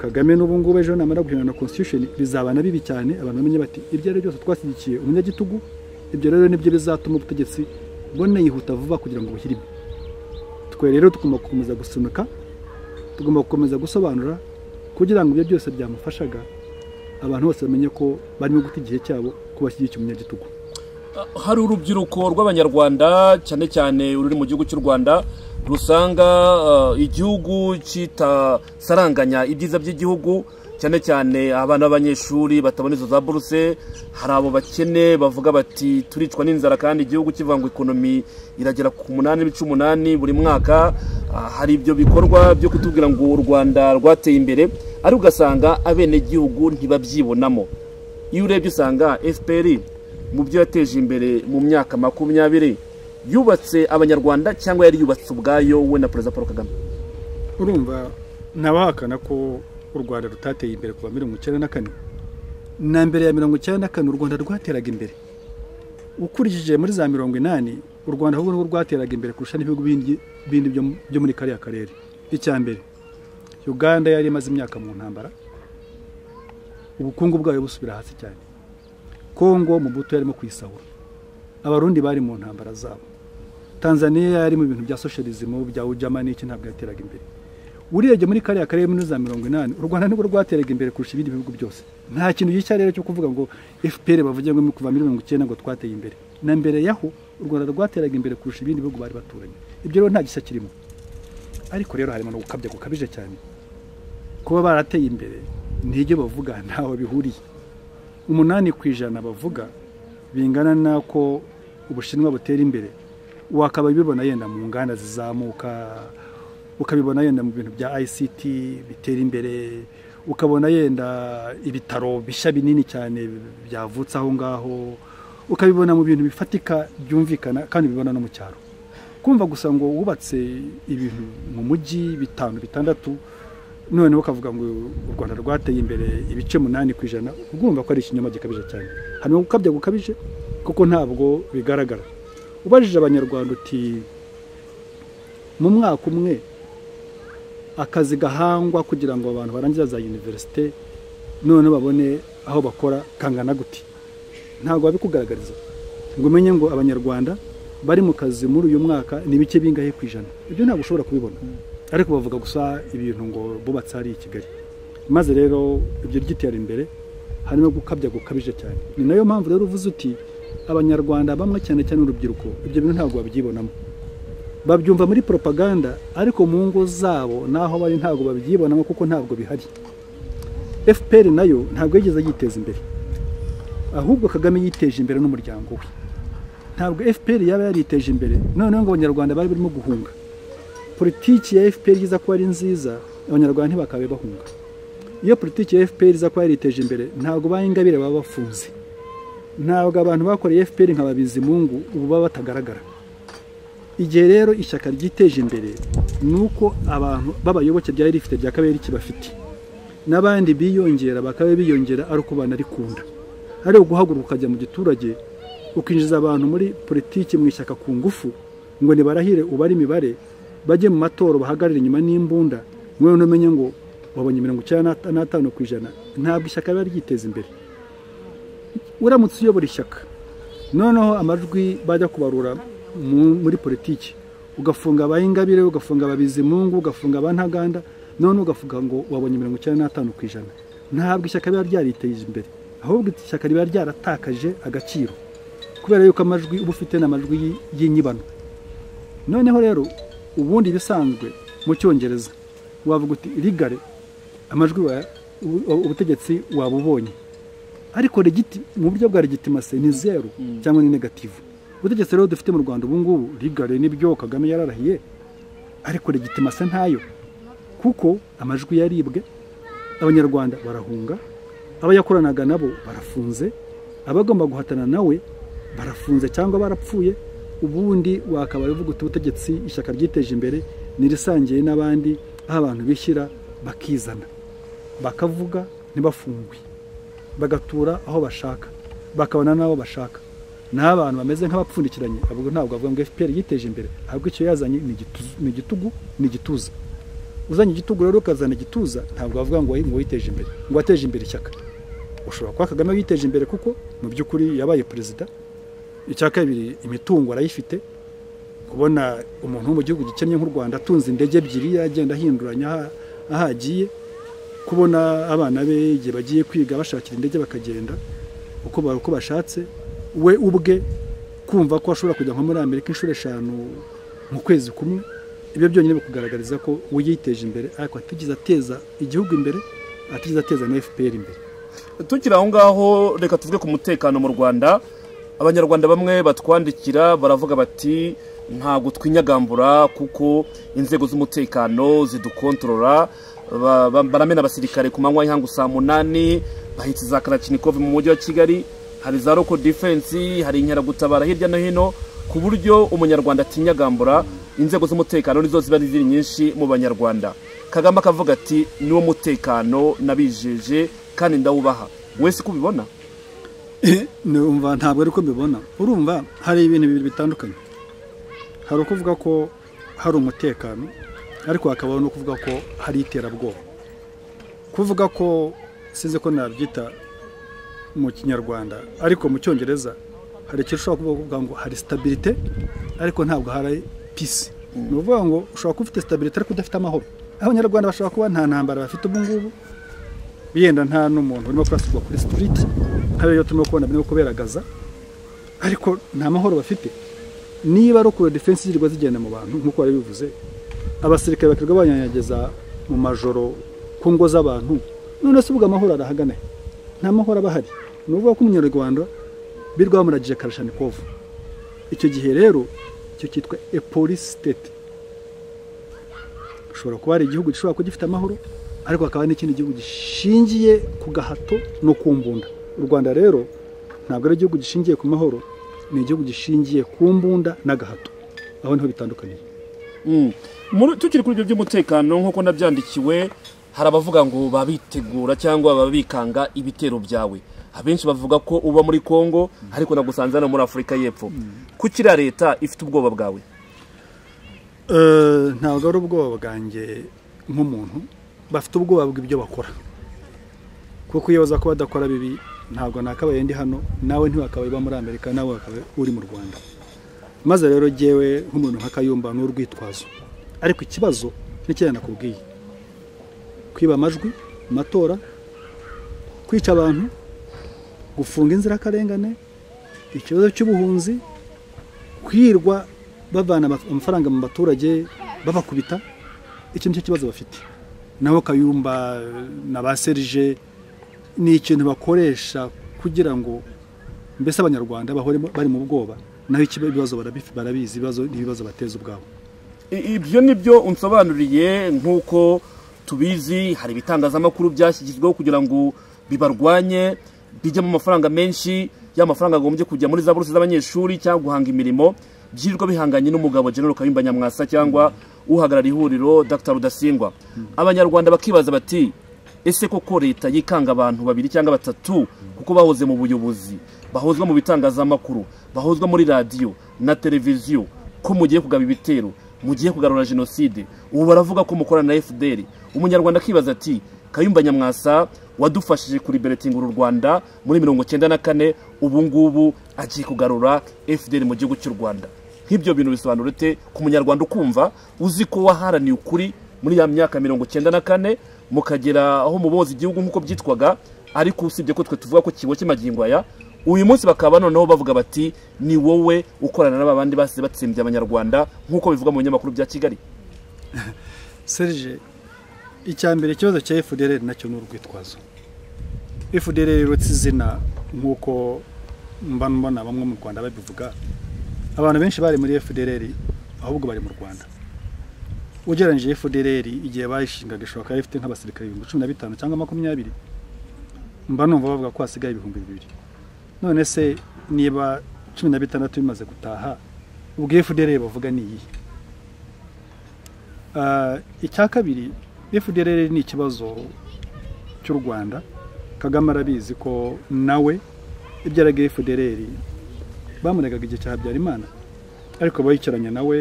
kagame n'ubu ngubu ejo namara guhindura na constitution bizabana bibi cyane abantu bamenye bati ibyo ari byo byose twashyigikiye umunyagitugu ibyo rero nibyo bizatuma ubutegetsi bone yihuta vuba kugira ngo buhirime twe rero tugomba gukomeza gusunika tugomba gukomeza gusobanura kugira ngo ibyo byose byamufashaga abantu bose bamenye ko barimo guta igihe cyabo ko bashyigikiye umunyagitugu hari urubyiruko rw'abanyarwanda cyane cyane ururi mu gihugu cy'u rwanda rusanga eh, igihugu kitasaranganya ibyiza by'igihugu cyane cyane abana b'abanyeshuri batabona izo za buruse hari abo bakene bavuga bati turicwa n'inzara kandi igihugu kivangwa ikonomi iragera ku munani n'ibice umunani buri mwaka Ah, hari ibyo bikorwa byo kutubwira ngo u rwanda rwateye imbere ariko ugasanga abenegihugu ntibabyibonamo iyo urebye usanga fpr mu byo yateje imbere mu myaka makumyabiri yubatse abanyarwanda cyangwa yari yubatse ubwayo we na perezida paul kagame urumva ntabahakana ko u rwanda rutateye imbere kuva mirongo icyenda na kane na mbere ya mirongo icyenda na kane u rwanda rwateraga imbere ukurikije muri za mirongo inani u rwanda ahubwo nubwo rwateraga imbere kurusha n'ibihugu bindi bindi byo mu- byo muri kariya karere icya mbere uganda yari imaze imyaka mu ntambara ubukungu bwayo busubira hasi cyane kongo mubuto yarimo kuyisahura abarundi bari mu ntambara zabo tanzaniya yari mu bintu bya socialism bya ujama n'iki ntabwo yateraga imbere urebye muri kariya karere muri za mirongo inani u rwanda nibwo rwateraga imbere kurusha ibindi bihugu byose nta kintu gishya rero cyo kuvuga ngo fpr bavuge ngo kuva muri mirongo icyenda ngo twateye imbere na mbere yaho u rwanda rwateraga imbere kurusha ibindi bihugu bari baturanye ibyo rero nta gishya kirimo ariko rero harimo no gukabya gukabije cyane kuba barateye imbere n'ibyo bavuga ntaho bihuriye umunani ku ijana bavuga bingana n'ako ubushinwa butera imbere wakaba bibona yenda mu nganda zizamuka ukabibona yenda mu bintu bya ICT bitera imbere ukabona yenda ibitaro bishya binini cyane byavutse aho ngaho ukabibona mu bintu bifatika byumvikana kandi bibona no mu cyaro kumva gusa ngo wubatse ibintu mu mujyi bitanu bitandatu none ukavuga ngo u rwanda rwateye imbere ibice munani ku ijana ugomba ko ari ikinyoma gikabije cyane harimo gukabya gukabije kuko ntabwo bigaragara ubajije abanyarwanda uti mu mwaka umwe akazi gahangwa kugira ngo abantu barangiza za univerisite none babone aho bakora kangana guti ntabwo babikugaragariza ngo umenye ngo abanyarwanda bari mu kazi muri uyu mwaka ni bike bingahe ku ijana ibyo ntabwo ushobora kubibona ariko bavuga gusa ibintu ngo bubatse hariya i kigali maze rero ibyo ryitera imbere harimo gukabya gukabije cyane ni nayo mpamvu rero uvuze uti abanyarwanda bamwe cyane cyane urubyiruko ibyo bintu ntabwo babyibonamo babyumva muri propaganda ariko mu ngo zabo n'aho bari ntabwo babyibonamo kuko ntabwo bihari fpr nayo ntabwo yigeze yiteza imbere ahubwo kagame yiteje imbere n'umuryango we ntabwo fpr yaba yariteje imbere noneho ngo abanyarwanda bari barimo guhunga politiki ya fpr iza kuba ari nziza abanyarwanda ntibakabe bahunga iyo politiki ya fpr iza kuba yariteje imbere ntabwo ba ingabire baba bafunze ntabwo abantu bakoreye fpr nka babizimungu ubu baba batagaragara igihe rero ishyaka ryiteje imbere ni uko abantu b'abayoboke ryari rifite rya kabiri kibafite n'abandi biyongera bakabe biyongera ari uko banarikunda ari uguhaguruka ukajya mu giturage ukinjiza abantu muri politiki mu ishyaka ku ngufu ngo nibarahire ubare imibare bajye mu matora bahagarare inyuma n'imbunda mwe umenye ngo wabonye mirongo icyenda n'atanu ku ijana ntabwo ishyaka riba ryiteza imbere uramutse uyobora ishyaka noneho amajwi bajya kubarura muri politiki ugafunga abayingabire ugafunga ababizimungu ugafunga abantaganda none ugavuga ngo wabonye mirongo icyenda n'atanu ku ijana ntabwo ishyaka riba ryariteje imbere ahubwo ishyaka riba ryaratakaje agaciro kubera yuko amajwi uba ufite ni amajwi y'inyibano noneho rero ubundi ibisanzwe mu cyongereza wavuga uti rigare amajwi ubutegetsi wabubonye ariko regiti mu buryo bwa regitimase ni zeru cyangwa ni negativu ubutegetsi rero dufite mu rwanda ubu ngubu rigare nibyo kagame yararahiye ariko regitimase ntayo kuko amajwi yaribwe abanyarwanda barahunga abayakoranaga nabo barafunze abagomba guhatana nawe barafunze cyangwa barapfuye ubundi wakaba uvuga uti ubutegetsi ishyaka ryiteje imbere nirisangiye n'abandi aho abantu bishyira bakizana bakavuga ntibafungwe bagatura aho bashaka bakabona n'abo bashaka ni abantu bameze nk'abapfundikiranye ntabwo bavuga ngo fpr yiteje imbere ahubwo icyo yazanye ni igitugu ni igituza uzanye igitugu rero ukazana igituza ntabwo bavuga ngo witeje imbere ngo wateje imbere ishyaka ushobora kuba kagame yiteje imbere kuko mu by'ukuri yabaye perezida icya kabiri imitungo arayifite kubona umuntu wo mu gihugu gikennye nk'u rwanda atunze indege ebyiri agenda ahinduranya aho agiye kubona abana be igihe bagiye kwiga bashakira indege bakagenda uko bashatse we ubwe kumva ko ashobora kujya nko muri amerika inshuro eshanu mu kwezi kumwe ibyo byonyine bikugaragariza ko we yiteje imbere ariko atigeze ateza igihugu imbere atigeze ateza na fpr imbere tukiri aho ngaho reka tuvuge ku mutekano mu rwanda abanyarwanda bamwe batwandikira baravuga bati ntabwo twinyagambura kuko inzego z'umutekano zidukontorora baramena abasirikare ku manywa y'ihangu saa munani bahetse za karacinikovi mu mujyi wa kigali hari za roko defensi hari inkeragutabara hirya no hino ku buryo umunyarwanda atinyagambura inzego z'umutekano nizo ziba ziri nyinshi mu banyarwanda kagame akavuga ati niwo mutekano nabijeje kandi ndawubaha wese uko ubibona numva ntabwo ari ko mbibona urumva hari ibintu bibiri bitandukanye hari ukuvuga ko hari umutekano ariko hakabaho no kuvuga ko hari iterabwoba kuvuga ko sinzi ko nabyita mu kinyarwanda ariko mu cyongereza hari ikintu ushobora kuvuga ngo hari sitabirite ariko ntabwo hari pisi ni ukuvuga ngo ushobora kuba ufite sitabirite ariko udafite amahoro abanyarwanda bashobora kuba nta ntambara bafite ubu ngubu yenda nta n'umuntu urimo kurasirwa kuri sitiriti nk'ayo turimo kubona birimo kuberagaza ariko nta mahoro bafite niba ari uko defense zirwa zigenda mu bantu nk'uko wari bivuze abasirikare bakirirwa banyanyagiza mu majoro ku ngo z'abantu none se ubwo amahoro arahagana he? nta mahoro aba ahari ni ukuvuga ko umunyarwanda birwa bamuragije karashanikovu icyo gihe rero icyo cyitwa e police state ushobora kuba hari igihugu gishobora kuba gifite amahoro ariko hakaba n'ikindi gihugu gishingiye ku gahato no ku mbunda u rwanda rero ntabwo ari igihugu gishingiye ku mahoro ni igihugu gishingiye ku mbunda n'agahato aho niho bitandukaniye Mm. Muri- tukiri kuri ibyo by'umutekano nk'uko nabyandikiwe hari abavuga ngo babitegura cyangwa babikanga ibitero byawe abenshi bavuga ko uba muri congo ariko nagusanze hano muri afurika y'epfo kuki iriya leta ifite ubwoba bwawe Eh, ntabwo ari ubwoba bwanjye nk'umuntu bafite ubwoba bw'ibyo bakora kuko iyo baza kuba badakora bibi ntabwo nakabaye ndi hano nawe ntiwakabaye uba muri amerika nawe wakabaye uri mu rwanda maze rero jyewe nk'umuntu nka kayumba ni urwitwazo ariko ikibazo ni kiriya nakubwiye kwiba amajwi mu matora kwica abantu gufunga inzirakarengane ikibazo cy'ubuhunzi kwirwa bavana ama- amafaranga mu baturage babakubita icyo nicyo kibazo bafite naho kayumba na ba serije ni ikintu bakoresha kugira ngo mbese abanyarwanda bahore mu- bari mu bwoba naho ikiba- ibibazo barabi- barabizi ibibazo ni ibibazo bateza ubwabo I- ibyo ni byo unsobanuriye nk'uko tubizi hari ibitangazamakuru byashyizweho kugira ngo bibarwanye bijyamo amafaranga menshi ya mafaranga agombye kujya muri za buruse z'abanyeshuri cyangwa guhanga imirimo byirirwa bihanganye n'umugabo General Kayumba Nyamwasa cyangwa uhagarariye ihuriro Dr Rudasingwa abanyarwanda bakibaza bati ese koko leta yikanga abantu babiri cyangwa batatu kuko bahoze mu buyobozi bahozwa mu bitangazamakuru bahozwa muri radiyo na televiziyo ko mugiye kugaba ibitero mugiye kugarura jenoside ubu baravuga ko mukorana na fdr umunyarwanda akibaza ati kayumba nyamwasa wadufashije kuriberetinga uru rwanda muri mirongo cyenda na kane ubu ngubu agiye kugarura fdr mu gihugu cy'u rwanda nk'ibyo bintu bisobanura ute ku munyarwanda ukumva uzi ko waharaniye ukuri muri ya myaka mirongo cyenda na kane mukagera aho muboza igihugu nk'uko byitwaga ariko usibye ko twe tuvuga ko kiboshye magingo aya uyu munsi bakaba noneho bavuga bati ni wowe ukorana n'aba bandi basize batsembye abanyarwanda nk'uko bivuga mu binyamakuru bya kigali serije icya mbere ikibazo cya fdr nacyo ni urwitwazo fdr rero si izina nk'uko mba mbona bamwe mu rwanda babivuga abantu benshi bari muri fdr ahubwo bari mu rwanda ugereranyije fdr igihe bayishingaga ishobora kuba ifite nk'abasirikare ibihumbi cumi na bitanu cyangwa makumyabiri mba numva bavuga ko hasigaye ibihumbi bibiri none se niba cumi na bitandatu bimaze gutaha ubwo fdr bavuga ni iyihe Ah, icya kabiri fdr ni ikibazo cy'u rwanda kagame arabizi ko nawe ibyo yaraga fdr bamuregaga igihe cya habyarimana ariko bayicaranye nawe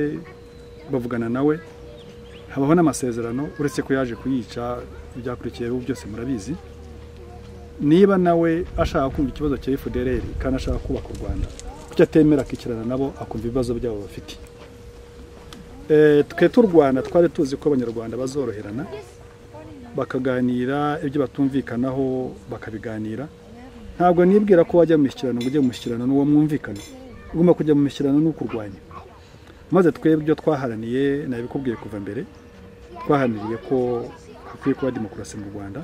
bavugana nawe habaho n'amasezerano uretse ko yaje kuyica ibyakurikiyeho byose murabizi niba nawe ashaka kumva ikibazo cya fdr kandi ashaka kubaka u rwanda kuki atemera akicarana nabo akumva ibibazo byabo bafite Eh, twe t'u rwanda twari tuzi ko abanyarwanda bazoroherana bakaganira ibyo batumvikanaho bakabiganira ntabwo nibwira ko wajya mu mishyikirano ngo ujye mu mishyikirano n'uwo mwumvikana ugomba kujya mu mishyikirano n'ukurwanya maze twebwe ibyo twaharaniye nabikubwiye kuva mbere twahaniriye ko hakwiye kuba demokarasi mu rwanda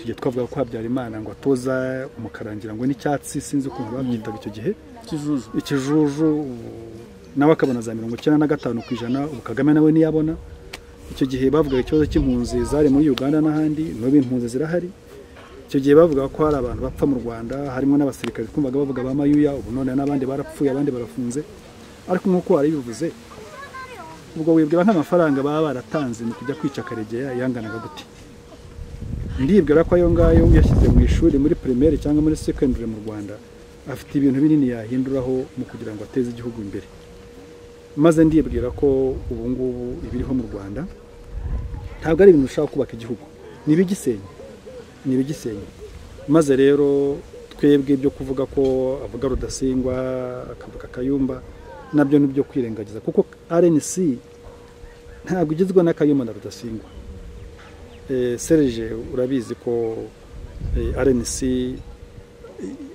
icyo gihe twavuga ko habyarimana ngo atoza umukarangira ngo n'icyatsi sinzi ukuntu babyitaga icyo gihe kijuju ikijuju nawe akabona za mirongo icyenda na gatanu ku ijana ubu kagame nawe ntiyabona icyo gihe bavugaga ikibazo cy'impunzi zari muri uganda n'ahandi n'ubu impunzi zirahari icyo gihe bavuga ko hari abantu bapfa mu rwanda harimo n'abasirikare twumvaga bavuga ba mayuya ubu none n'abandi barapfuye abandi barafunze ariko nk'uko warabivuze ubwo wibwira nk'amafaranga baba baratanze mu kujya kwica karegeya yanganaga gute ndibwira ko ayo ngayo yashyize mu ishuri muri primaire cyangwa muri secondary mu rwanda afite ibintu binini yahinduraho mu kugira ngo ateze igihugu imbere maze ndibwira ko ubu ngubu ibiriho mu rwanda ntabwo ari ibintu bishobora kubaka igihugu ni ibigisenya ni ibigisenya maze rero twebwe ibyo kuvuga ko avuga rudasingwa akavuga akayumba nabyo ni ibyo kwirengagiza kuko rnc ntabwo igizwe n'akayumba na rudasingwa serije urabizi ko rnc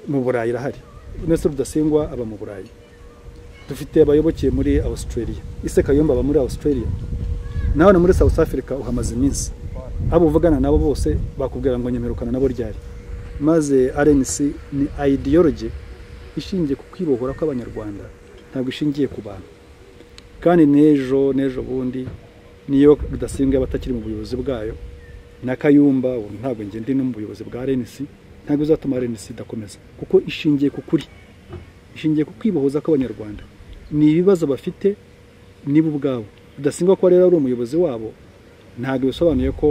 mu burayi irahari ndetse rudasingwa aba mu burayi dufite abayoboke muri australia ise kayumba aba muri australia nawe muri south africa uhamaze iminsi abo uvugana nabo bose bakubwira ngo nyemerukana nabo ryari maze rnc ni ideology ishingiye ku kwibohora kw'abanyarwanda ntabwo ishingiye ku bantu kandi n'ejo n'ejo bundi niyo rudasingwa yaba atakiri mu buyobozi bwayo na kayumba ubu ntabwo ngende no mu buyobozi bwa rnc ntabwo izatuma rnc idakomeza kuko ishingiye ku kuri ishingiye ku kwibohoza kw'abanyarwanda ni ibibazo bafite nibo ubwabo rudasingwa ko rero ari umuyobozi wabo ntabwo bisobanuye ko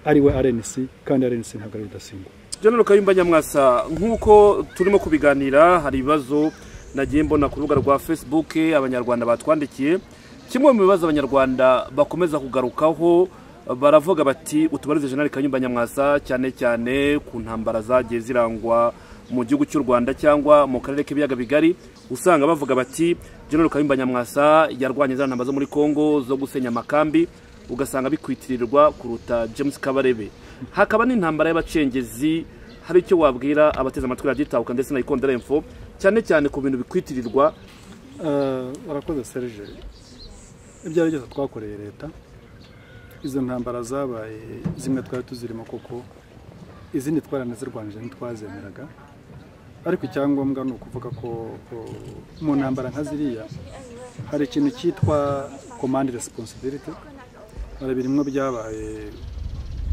ari we rnc kandi rnc ntabwo ari rudasingwa General Kayumba Nyamwasa nk'uko turimo kubiganira hari ibibazo nagiye mbona ku rubuga rwa Facebook abanyarwanda batwandikiye kimwe mu bibazo abanyarwanda bakomeza kugarukaho baravuga bati utubarize General Kayumba Nyamwasa cyane cyane ku ntambara zagiye zirangwa mu gihugu cy'u Rwanda cyangwa mu karere k'ibiyaga bigari usanga bavuga bati General Kayumba Nyamwasa yarwanye za ntambara zo muri Kongo zo gusenya amakambi ugasanga bikwitirirwa kuruta James Kabarebe hakaba n'intambara y'abacengezi hari icyo wabwira abateze amatwi raditahuka ndetse na ikondera info cyane cyane ku bintu bikwitirirwa barakoze serije ibyo ari byose twakoreye leta izo ntambara zabaye zimwe twari tuzirimo koko izindi twaranazirwanije ntitwazemeraga ariko icyangombwa ni ukuvuga ko mu ntambara nka ziriya hari ikintu cyitwa komande resiponsibiliti hari birimo byabaye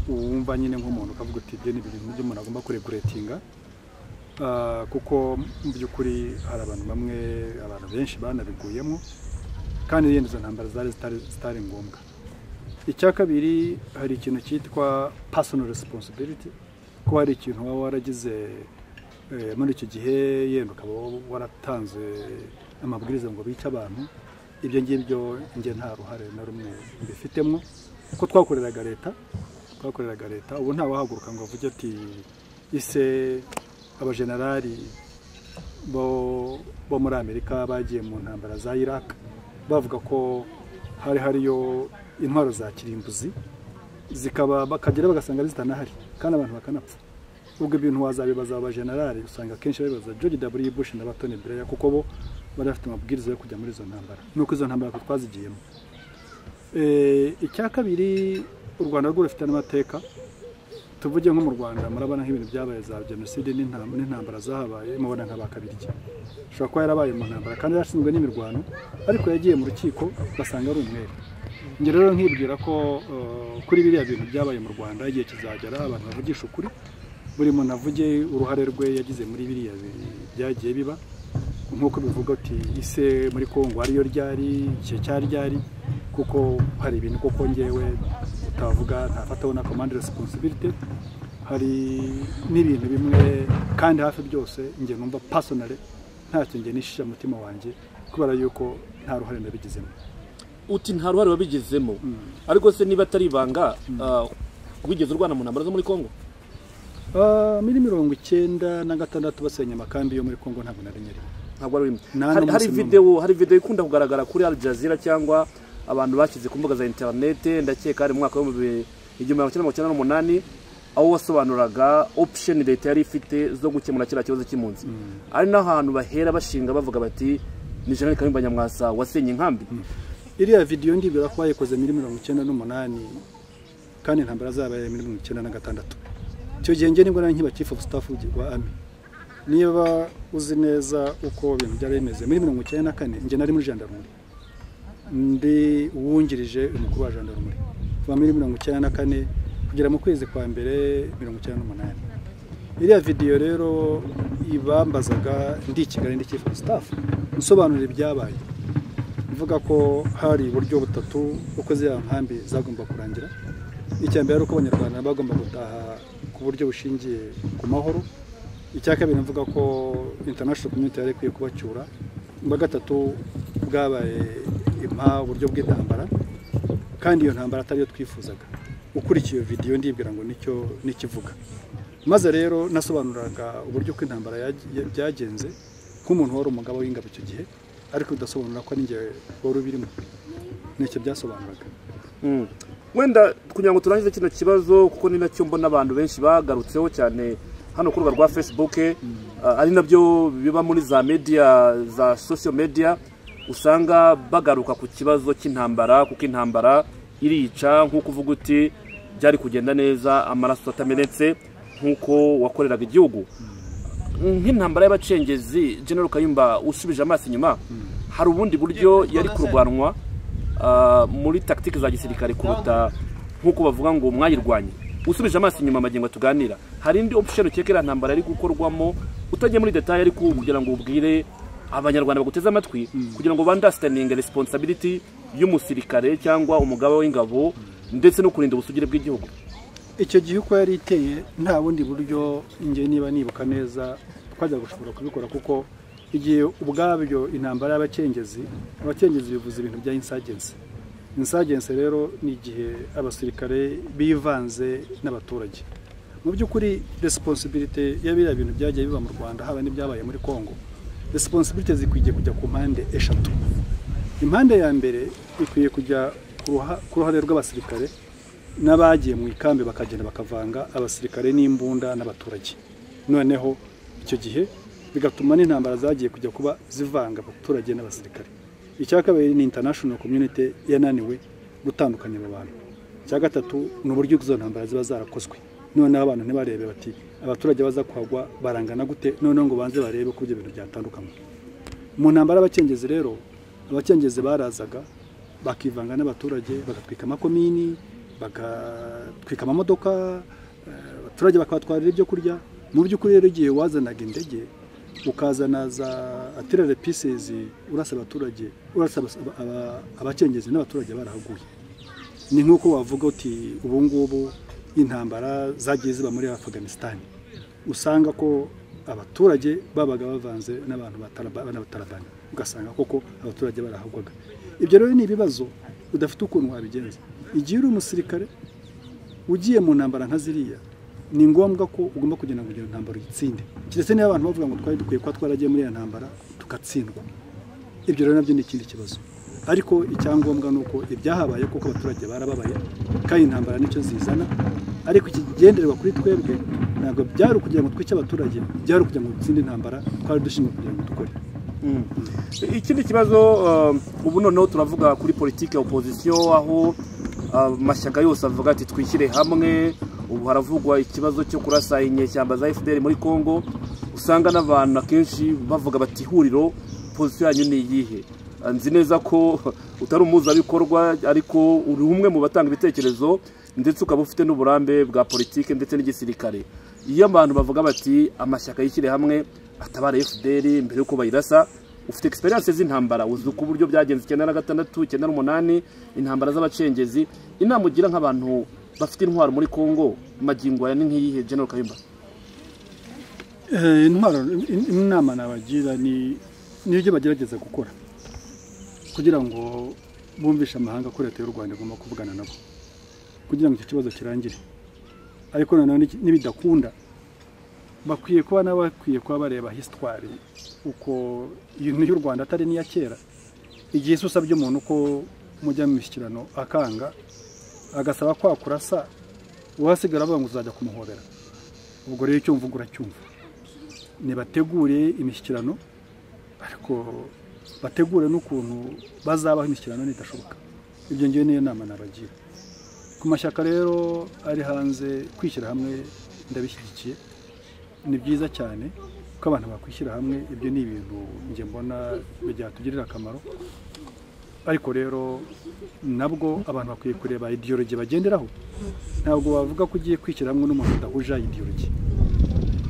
wumva nyine nk'umuntu ukavuga uti ibyo ni ibintu by'umuntu agomba kureguretinga kuko mu by'ukuri hari abantu bamwe abantu benshi banabiguyemo kandi yenda izo ntambara zari zitari ngombwa icya kabiri hari ikintu cyitwa personal responsibility ko hari ikintu waba waragize muri icyo gihe yenda ukaba waratanze amabwiriza ngo bice abantu ibyo ngibyo njye nta ruhare na rumwe mbifitemo kuko twakoreraga leta twakoreraga leta ubu ntawahaguruka ngo avuge ati ise abajenerali bo muri amerika bagiye mu ntambara za iraq bavuga ko hari hariyo intwaro za kirimbuzi zikaba bakagera bagasanga zitanahari kandi abantu bakanapfa ubwo ibintu wazabibaza abajenerali usanga akenshi babibaza george w bush na batoni breya kuko bo bari bafite amabwiriza yo kujya muri izo ntambara nuko izo ntambara twazigiyemo icya kabiri u rwanda rwo rufite n'amateka tuvuge nko mu rwanda murabona nk'ibintu byabaye za jenoside n'intambara zahabaye mubona nka bakabirya ushobora kuba yarabaye mu ntambara kandi yarashinzwe n'imirwano ariko yagiye mu rukiko basanga ari umwere njye rero nkibwira ko kuri biriya bintu byabaye mu rwanda igihe kizagera abantu bavugisha ukuri buri muntu avuge uruhare rwe yagize muri biriya byagiye biba nk'uko bivuga uti ise muri kongo ariyo ryari igihe cya ryari kuko hari ibintu koko ngewe utavuga ntafataho na komande resiponsibilite hari n'ibintu bimwe kandi hafi byose njye numva pasonare ntacyo njye nishisha mutima wanjye kubera yuko nta ruhare nabigizemo uti nta ruhare wabigizemo ariko se niba atari ibanga wigeze urwana mu ntambaro zo muri kongo muri mirongo icyenda na gatandatu basenya amakambi yo muri kongo ntabwo nari nyirimo ntabwo ari imwe hari videwo hari videwo ikunda kugaragara kuri al jazeera cyangwa abantu bashyize ku mbuga za interinete ndakeka ari mu mwaka w'ibihumbi igihumbi magana cyenda n'umunani aho wasobanuraga opusheni leta yari ifite zo gukemura kiriya kibazo cy'impunzi ari n'ahantu bahera bashinga bavuga bati ni jenali kayumba nyamwasa wasenye inkambi iriya videwo ndibwira ko bayikoze muri mirongo icyenda n'umunani kandi intambara zabaye muri mirongo icyenda na gatandatu icyo gihe nge nibwo nari nkiba chief of staff wa ami niba uzi neza uko ibintu byari bimeze muri mirongo icyenda na kane nge nari muri jandarumuri ndi uwungirije umukuru wa jandarumuri kuva muri mirongo icyenda na kane kugera mu kwezi kwa mbere mirongo icyenda n'umunani iriya videwo rero ibambazaga ndi i kigali ndi kifu sitafu nsobanura ibyabaye mvuga ko hari uburyo butatu uko ziriya nkambi zagomba kurangira icya mbere ari uko abanyarwanda bagomba gutaha ku buryo bushingiye ku mahoro icya kabiri mvuga ko intanashono komyuti yari ikwiye kubacyura ubwa gatatu bwabaye uburyo bw'intambara kandi iyo ntambara atariyo twifuzaga ukurikiye iyo vidiyo ndibwira ngo nicyo n'ikivuga maze rero nasobanuraga uburyo uko intambara yag- ya- byagenze nk'umuntu wari umugabo w'ingabo icyo gihe ariko udasobanura ko n'ingiye wari ubirimo nicyo byasobanuraga Mm. wenda kugira ngo turangize kino kibazo kuko ni nacyo mbona abantu benshi bagarutseho cyane hano ku rubuga rwa facebook ah, ari nabyo biba muri za media za social media usanga bagaruka ku kibazo cy'intambara kuko intambara irica nk'uko uvuga uti byari kugenda neza amaraso atamenetse nk'uko wakoreraga igihugu nk'intambara y'abacengezi general kayumba usubije amaso inyuma hari ubundi buryo yari kurwanwa ah, muri tactique za gisirikare kuruta nk'uko bavuga ngo mwayirwanye usubije amaso inyuma amagingo tuganira hari indi option ukeka iriya ntambara yari gukorwamo utajya muri detail ariko kugira ngo ubwire abanyarwanda baguteze amatwi kugira ngo bandastandinge responsibility y'umusirikare cyangwa umugaba w'ingabo ndetse no kurinda ubusugire bw'igihugu icyo gihe uko yari iteye nta bundi buryo njye niba nibuka neza twajya gushobora kubikora kuko igihe ubwabyo intambara y'abacengezi abacengezi bivuze ibintu bya insagensi insagensi rero ni igihe abasirikare bivanze n'abaturage mu by'ukuri responsibility ya biriya bintu byagiye biba mu rwanda haba n'ibyabaye muri congo responsibility zikwiye kujya ku mpande eshatu impande ya mbere ikwiye kujya ku ruha- ku ruhare rw'abasirikare n'abagiye mu ikambi bakagenda bakavanga abasirikare n'imbunda n'abaturage noneho icyo gihe bigatuma n'intambara zagiye kujya kuba zivanga abaturage n'abasirikare icya kabiri ni international community yananiwe gutandukanya abo bantu icya gatatu ni uburyo izo ntambara ziba zarakozwe noneho abantu ntibarebe bati abaturage baza kuhagwa barangana gute noneho ngo banze barebe ko ibyo bintu byatandukanywa mu ntambara y'abacengezi rero abacengezi barazaga bakivanga n'abaturage bagatwika amakomini bagatwika amamodoka eh, abaturage bakabatwarira ibyo kurya mu by'ukuri rero igihe wazanaga indege ukazana za atirere pisezi urasa abaturage urasa abas- aba- aba- abacengezi n'abaturage barahaguye ni nk'uko wavuga uti ubu ngubu intambara zagiye ziba muri afganisitani usanga ko abaturage babaga bavanze n'abantu ba Taliban- n'abatarabani ugasanga koko abaturage barahagwaga ibyo rero ni ibibazo udafite ukuntu wabigenza igihe uri umusirikare ugiye mu ntambara nka ziriya ni ngombwa ko ugomba kugira ngo iyo ntambara uyitsinde keretse niba abantu bavuga ngo twari dukwiye kuba twaragiye muri iyo ntambara tugatsindwa ibyo rero nabyo ni ikindi kibazo ariko icyangombwa ni uko ibyahabaye kuko abaturage barababaye kandi intambara nicyo zizana ariko ikigenderwa kuri twebwe ntabwo byari ukugira ngo twice abaturage byari ukugira ngo dutsinde intambara twari dushinzwe kugira ngo dukore ikindi kibazo um, ubu noneho turavuga kuri politiki ya opozisiyo aho amashyaka yose avuga ati twishyire hamwe ubu haravugwa ikibazo cyo kurasa inyeshyamba za fpr muri congo usanga n'abantu akenshi bavuga bati ihuriro pozisiyo yanyu ni iyihe Ah, nzi neza ko utari umuzabikorwa ariko uri umwe mu batanga ibitekerezo ndetse ukaba ufite n'uburambe bwa politiki ndetse n'igisirikare iyo abantu bavuga bati amashyaka yishyire hamwe atabara fpr mbere y'uko bayirasa ufite experience z'intambara uzi uko uburyo byagenze icyenda na gatandatu icyenda n'umunani intambara z'abacengezi inama ugira nk'abantu bafite intwaro muri congo magingo aya ni nk'iyihe general kayumba Eh, intwaro in- inama nabagira ni nibyo bagerageza gukora kugira ngo bumvishe amahanga ko leta y'u rwanda igomba kuvugana nabo kugira ngo icyo kibazo kirangire ariko nanone niki- nibidakunda bakwiye kuba nabo bakwiye kuba bareba hisitwari uko ibintu y'u rwanda atari n'iya kera igihe se usabye umuntu ko mujya mu mishyikirano akanga agasaba kwa kurasa uhasigara avuga ngo uzajya kumuhobera ubwo rero icyo mvuga uracyumva ntibategure imishyikirano ariko bategure n'ukuntu bazabaho imishyikirano nidashoboka ibyo ngiyo niyo nama nabagira ku mashyaka rero ari hanze kwishyira hamwe ndabishyigikiye ni byiza cyane ko abantu bakwishyira hamwe ibyo ni ibintu njye mbona byatugirira akamaro ariko rero nabwo abantu bakwiye kureba idiyorogi bagenderaho ntabwo wavuga ko ugiye kwishyira hamwe n'umuntu udahuje idiyorogi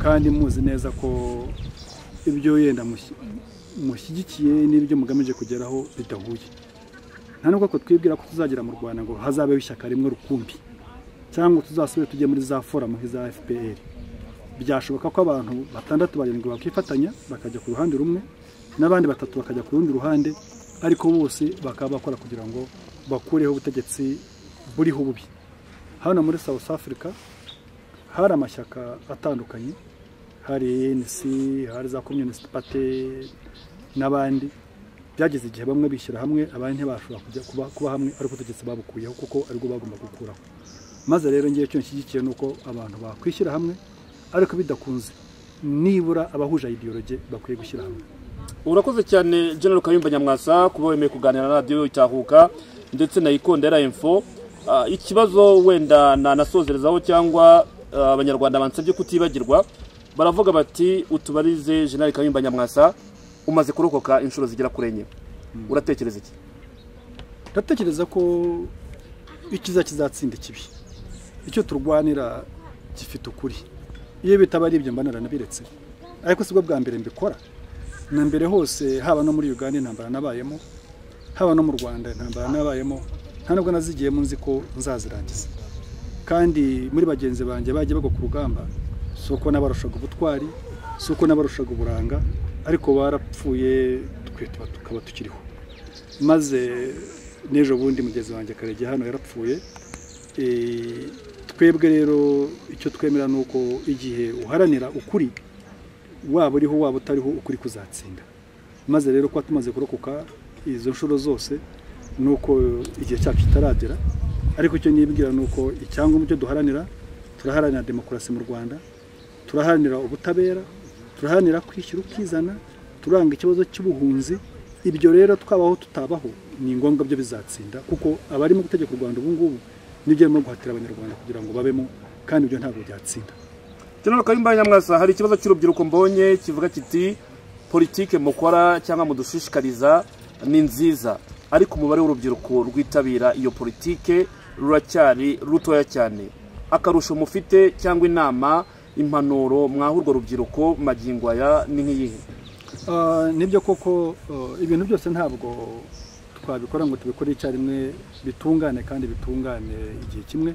kandi muzi neza ko ibyo yenda mushyi- mushyigikiye n'ibyo mugamije kugeraho bidahuye nta nubwo ko twibwira ko tuzagera mu rwanda ngo hazabeho ishyaka rimwe rukumbi cyangwa tuzasubire tujye muri za foramu nk'iza fpr byashoboka ko abantu batandatu barindwi bakifatanya bakajya ku ruhande rumwe n'abandi batatu bakajya ku rundi ruhande ariko bose bakaba bakora kugira ngo bakureho ubutegetsi buriho ububi hano muri south africa hari amashyaka atandukanye hari anc hari za communist party n'abandi byageze igihe bamwe bishyira hamwe abandi ntibashobora kujya kuba, kuba hamwe ariko ubutegetsi babukuyeho kuko aribwo bagomba gukuraho maze rero ngewe icyo nshyigikiye ni uko abantu bakwishyira hamwe ariko bidakunze nibura abahuje ideology bakwiye gushyira hamwe urakoze cyane general kayumba nyamwasa kuba wemeye kuganira na radiyo itahuka ndetse na ikondera info Ah, ikibazo wenda nanasozerezaho cyangwa ah, abanyarwanda bansabye kutibagirwa baravuga bati utubarize general kayumba nyamwasa umaze kurokoka inshuro zigera kuri enye uratekereza iki ndatekereza ko ikiza kizatsinda ikibi icyo turwanira gifite ukuri iyo bitaba ari ibyo mba naranabiretse ariko sibwo bwa mbere mbikora na mbere hose haba no muri uganda intambara nabayemo haba no mu rwanda intambara nabayemo nta nubwo nazigiyemo nzi ko nzazirangiza kandi muri bagenzi banjye bajya bagwa ku rugamba si uko nabarushaga ubutwari si uko nabarushaga uburanga ariko barapfuye twe tuba- tukaba tukiriho maze n'ejo bundi mugenzi wanjye karege hano yarapfuye Eh, twebwe rero icyo twemera ni uko igihe uharanira ukuri waba uriho waba utariho ukuri kuzatsinda maze rero kuba tumaze kurokoka izo nshuro zose ni uko igihe cyacu kitaragera ariko icyo nibwira ni uko icyangombwa cyo duharanira turaharanira demokarasi mu rwanda turaharanira ubutabera turaharanira kwishyura ukizana turanga ikibazo cy'ubuhunzi ibyo rero twabaho tutabaho ni ngombwa byo bizatsinda kuko abari mu gutegeka u rwanda ubu ngubu nibyo barimo guhatira abanyarwanda kugira ngo babemo kandi ibyo ntabwo byatsinda general kayumba nyamwasa hari ikibazo cy'urubyiruko mbonye kivuga kiti politike mukora cyangwa mudushishikariza ni nziza ariko umubare w'urubyiruko rwitabira iyo politike ruracyari rutoya cyane akarusho mufite cyangwa inama impanuro mwaha urwo rubyiruko magingo aya ni nk'iyihe Ah, nibyo koko ah, ibintu byose ntabwo twabikora ngo tubikore icyarimwe bitungane kandi bitungane igihe kimwe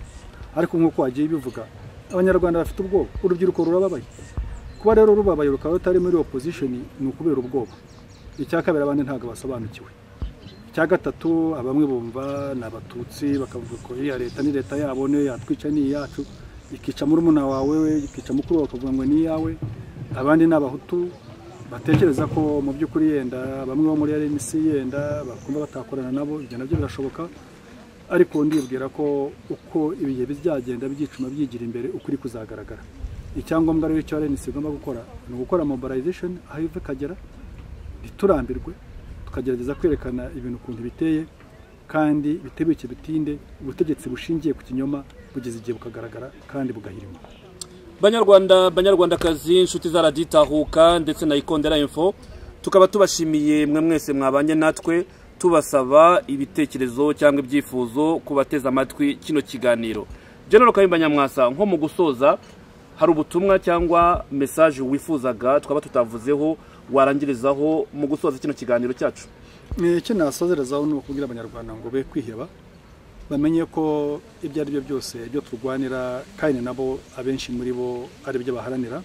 ariko nk'uko wagiye bivuga abanyarwanda bafite ubwoba urubyiruko rurababaye kuba rero rubabaye rukaba rutari muri opposition ni ukubera ubwoba icya kabiri abandi ntabwo basobanukiwe icya gatatu bamwe bumva ni abatutsi bakavuga ko iriya leta ni leta yabo niyo yatwica ni iyacu ikica murumuna wawe we ikica mukuru wawe bakavuga ngo ni iyawe abandi ni abahutu batekereza ko mu by'ukuri yenda bamwe bo muri rnc yenda bakumva batakorana nabo ibyo nabyo birashoboka ariko ndibwira ko uko ibihe bizagenda byicuma byigira imbere ukuri kuzagaragara icyangombwa rero icyo rnc igomba gukora ni ugukora mobilization aho iva ikagera ntiturambirwe tukagerageza kwerekana ibintu ukuntu biteye kandi bitebeke bitinde ubutegetsi bushingiye ku kinyoma bugeze igihe bukagaragara kandi bugahirima banyarwanda banyarwandakazi inshuti za radiyo itahuka ndetse na ikondera info tukaba tubashimiye mwe mwese mwabanye natwe tubasaba ibitekerezo cyangwa ibyifuzo ku bateze amatwi kino kiganiro general kayumba nyamwasa nko mu gusoza hari ubutumwa cyangwa mesaje wifuzaga twaba tutavuzeho warangirizaho mu gusoza kino kiganiro cyacu Eh, icyo nasozerezaho ni ukubwira abanyarwanda ngo be kwiheba bamenye ko ibyo ari byo byose ibyo turwanira kandi nabo abenshi muri bo ari byo baharanira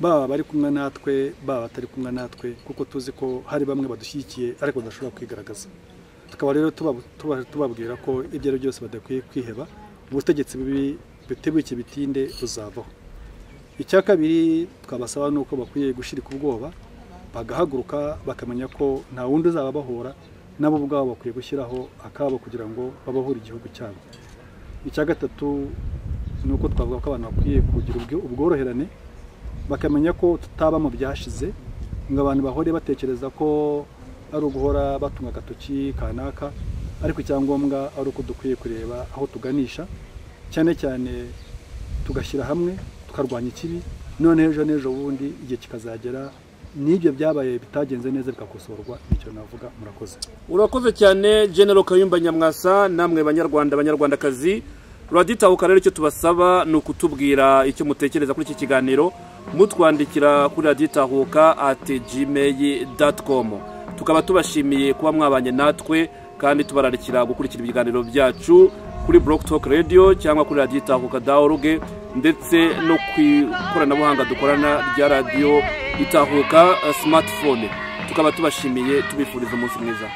baba bari kumwe natwe baba batari kumwe natwe kuko tuzi ko hari bamwe badushyigikiye ariko badashobora kwigaragaza tukaba rero tuba- tuba- tubabwira ko ibyo ari byo byose badakwiye kwiheba ubutegetsi bubi butebuke bitinde buzavaho icya kabiri twabasaba ni uko bakwiye gushirika ubwoba bagahaguruka bakamenya ko nta wundi uzababahora nabo ubwabo bakwiye gushyiraho akabo kugira ngo babahure igihugu cyabo icya gatatu ni uko twavuga ko abantu bakwiye kugira ubwo- ubworoherane bakamenya ko tutaba mu byashize ngo abantu bahore batekereza ko ari uguhora batunga agatoki kanaka ariko icyangombwa ari uko dukwiye kureba aho tuganisha cyane cyane tugashyira hamwe tukarwanya ikibi none ejo n'ejo bundi igihe kikazagera n'ibyo byabaye bitagenze neza bigakosorwa nicyo navuga murakoze urakoze cyane general kayumba nyamwasa namwe banyarwanda banyarwandakazi ruraditahuka rero icyo tubasaba ni ukutubwira icyo mutekereza kuri iki kiganiro mutwandikira kuri raditahuka at gmail com tukaba tubashimiye kuba mwabanye natwe kandi tubararikira gukurikira ibiganiro byacu kuri Block Talk Radio cyangwa kuri raditahuka org ndetse no ku ikoranabuhanga dukorana rya radiyo itahuka eh, smartphone tukaba tubashimiye tubifuriza umunsi mwiza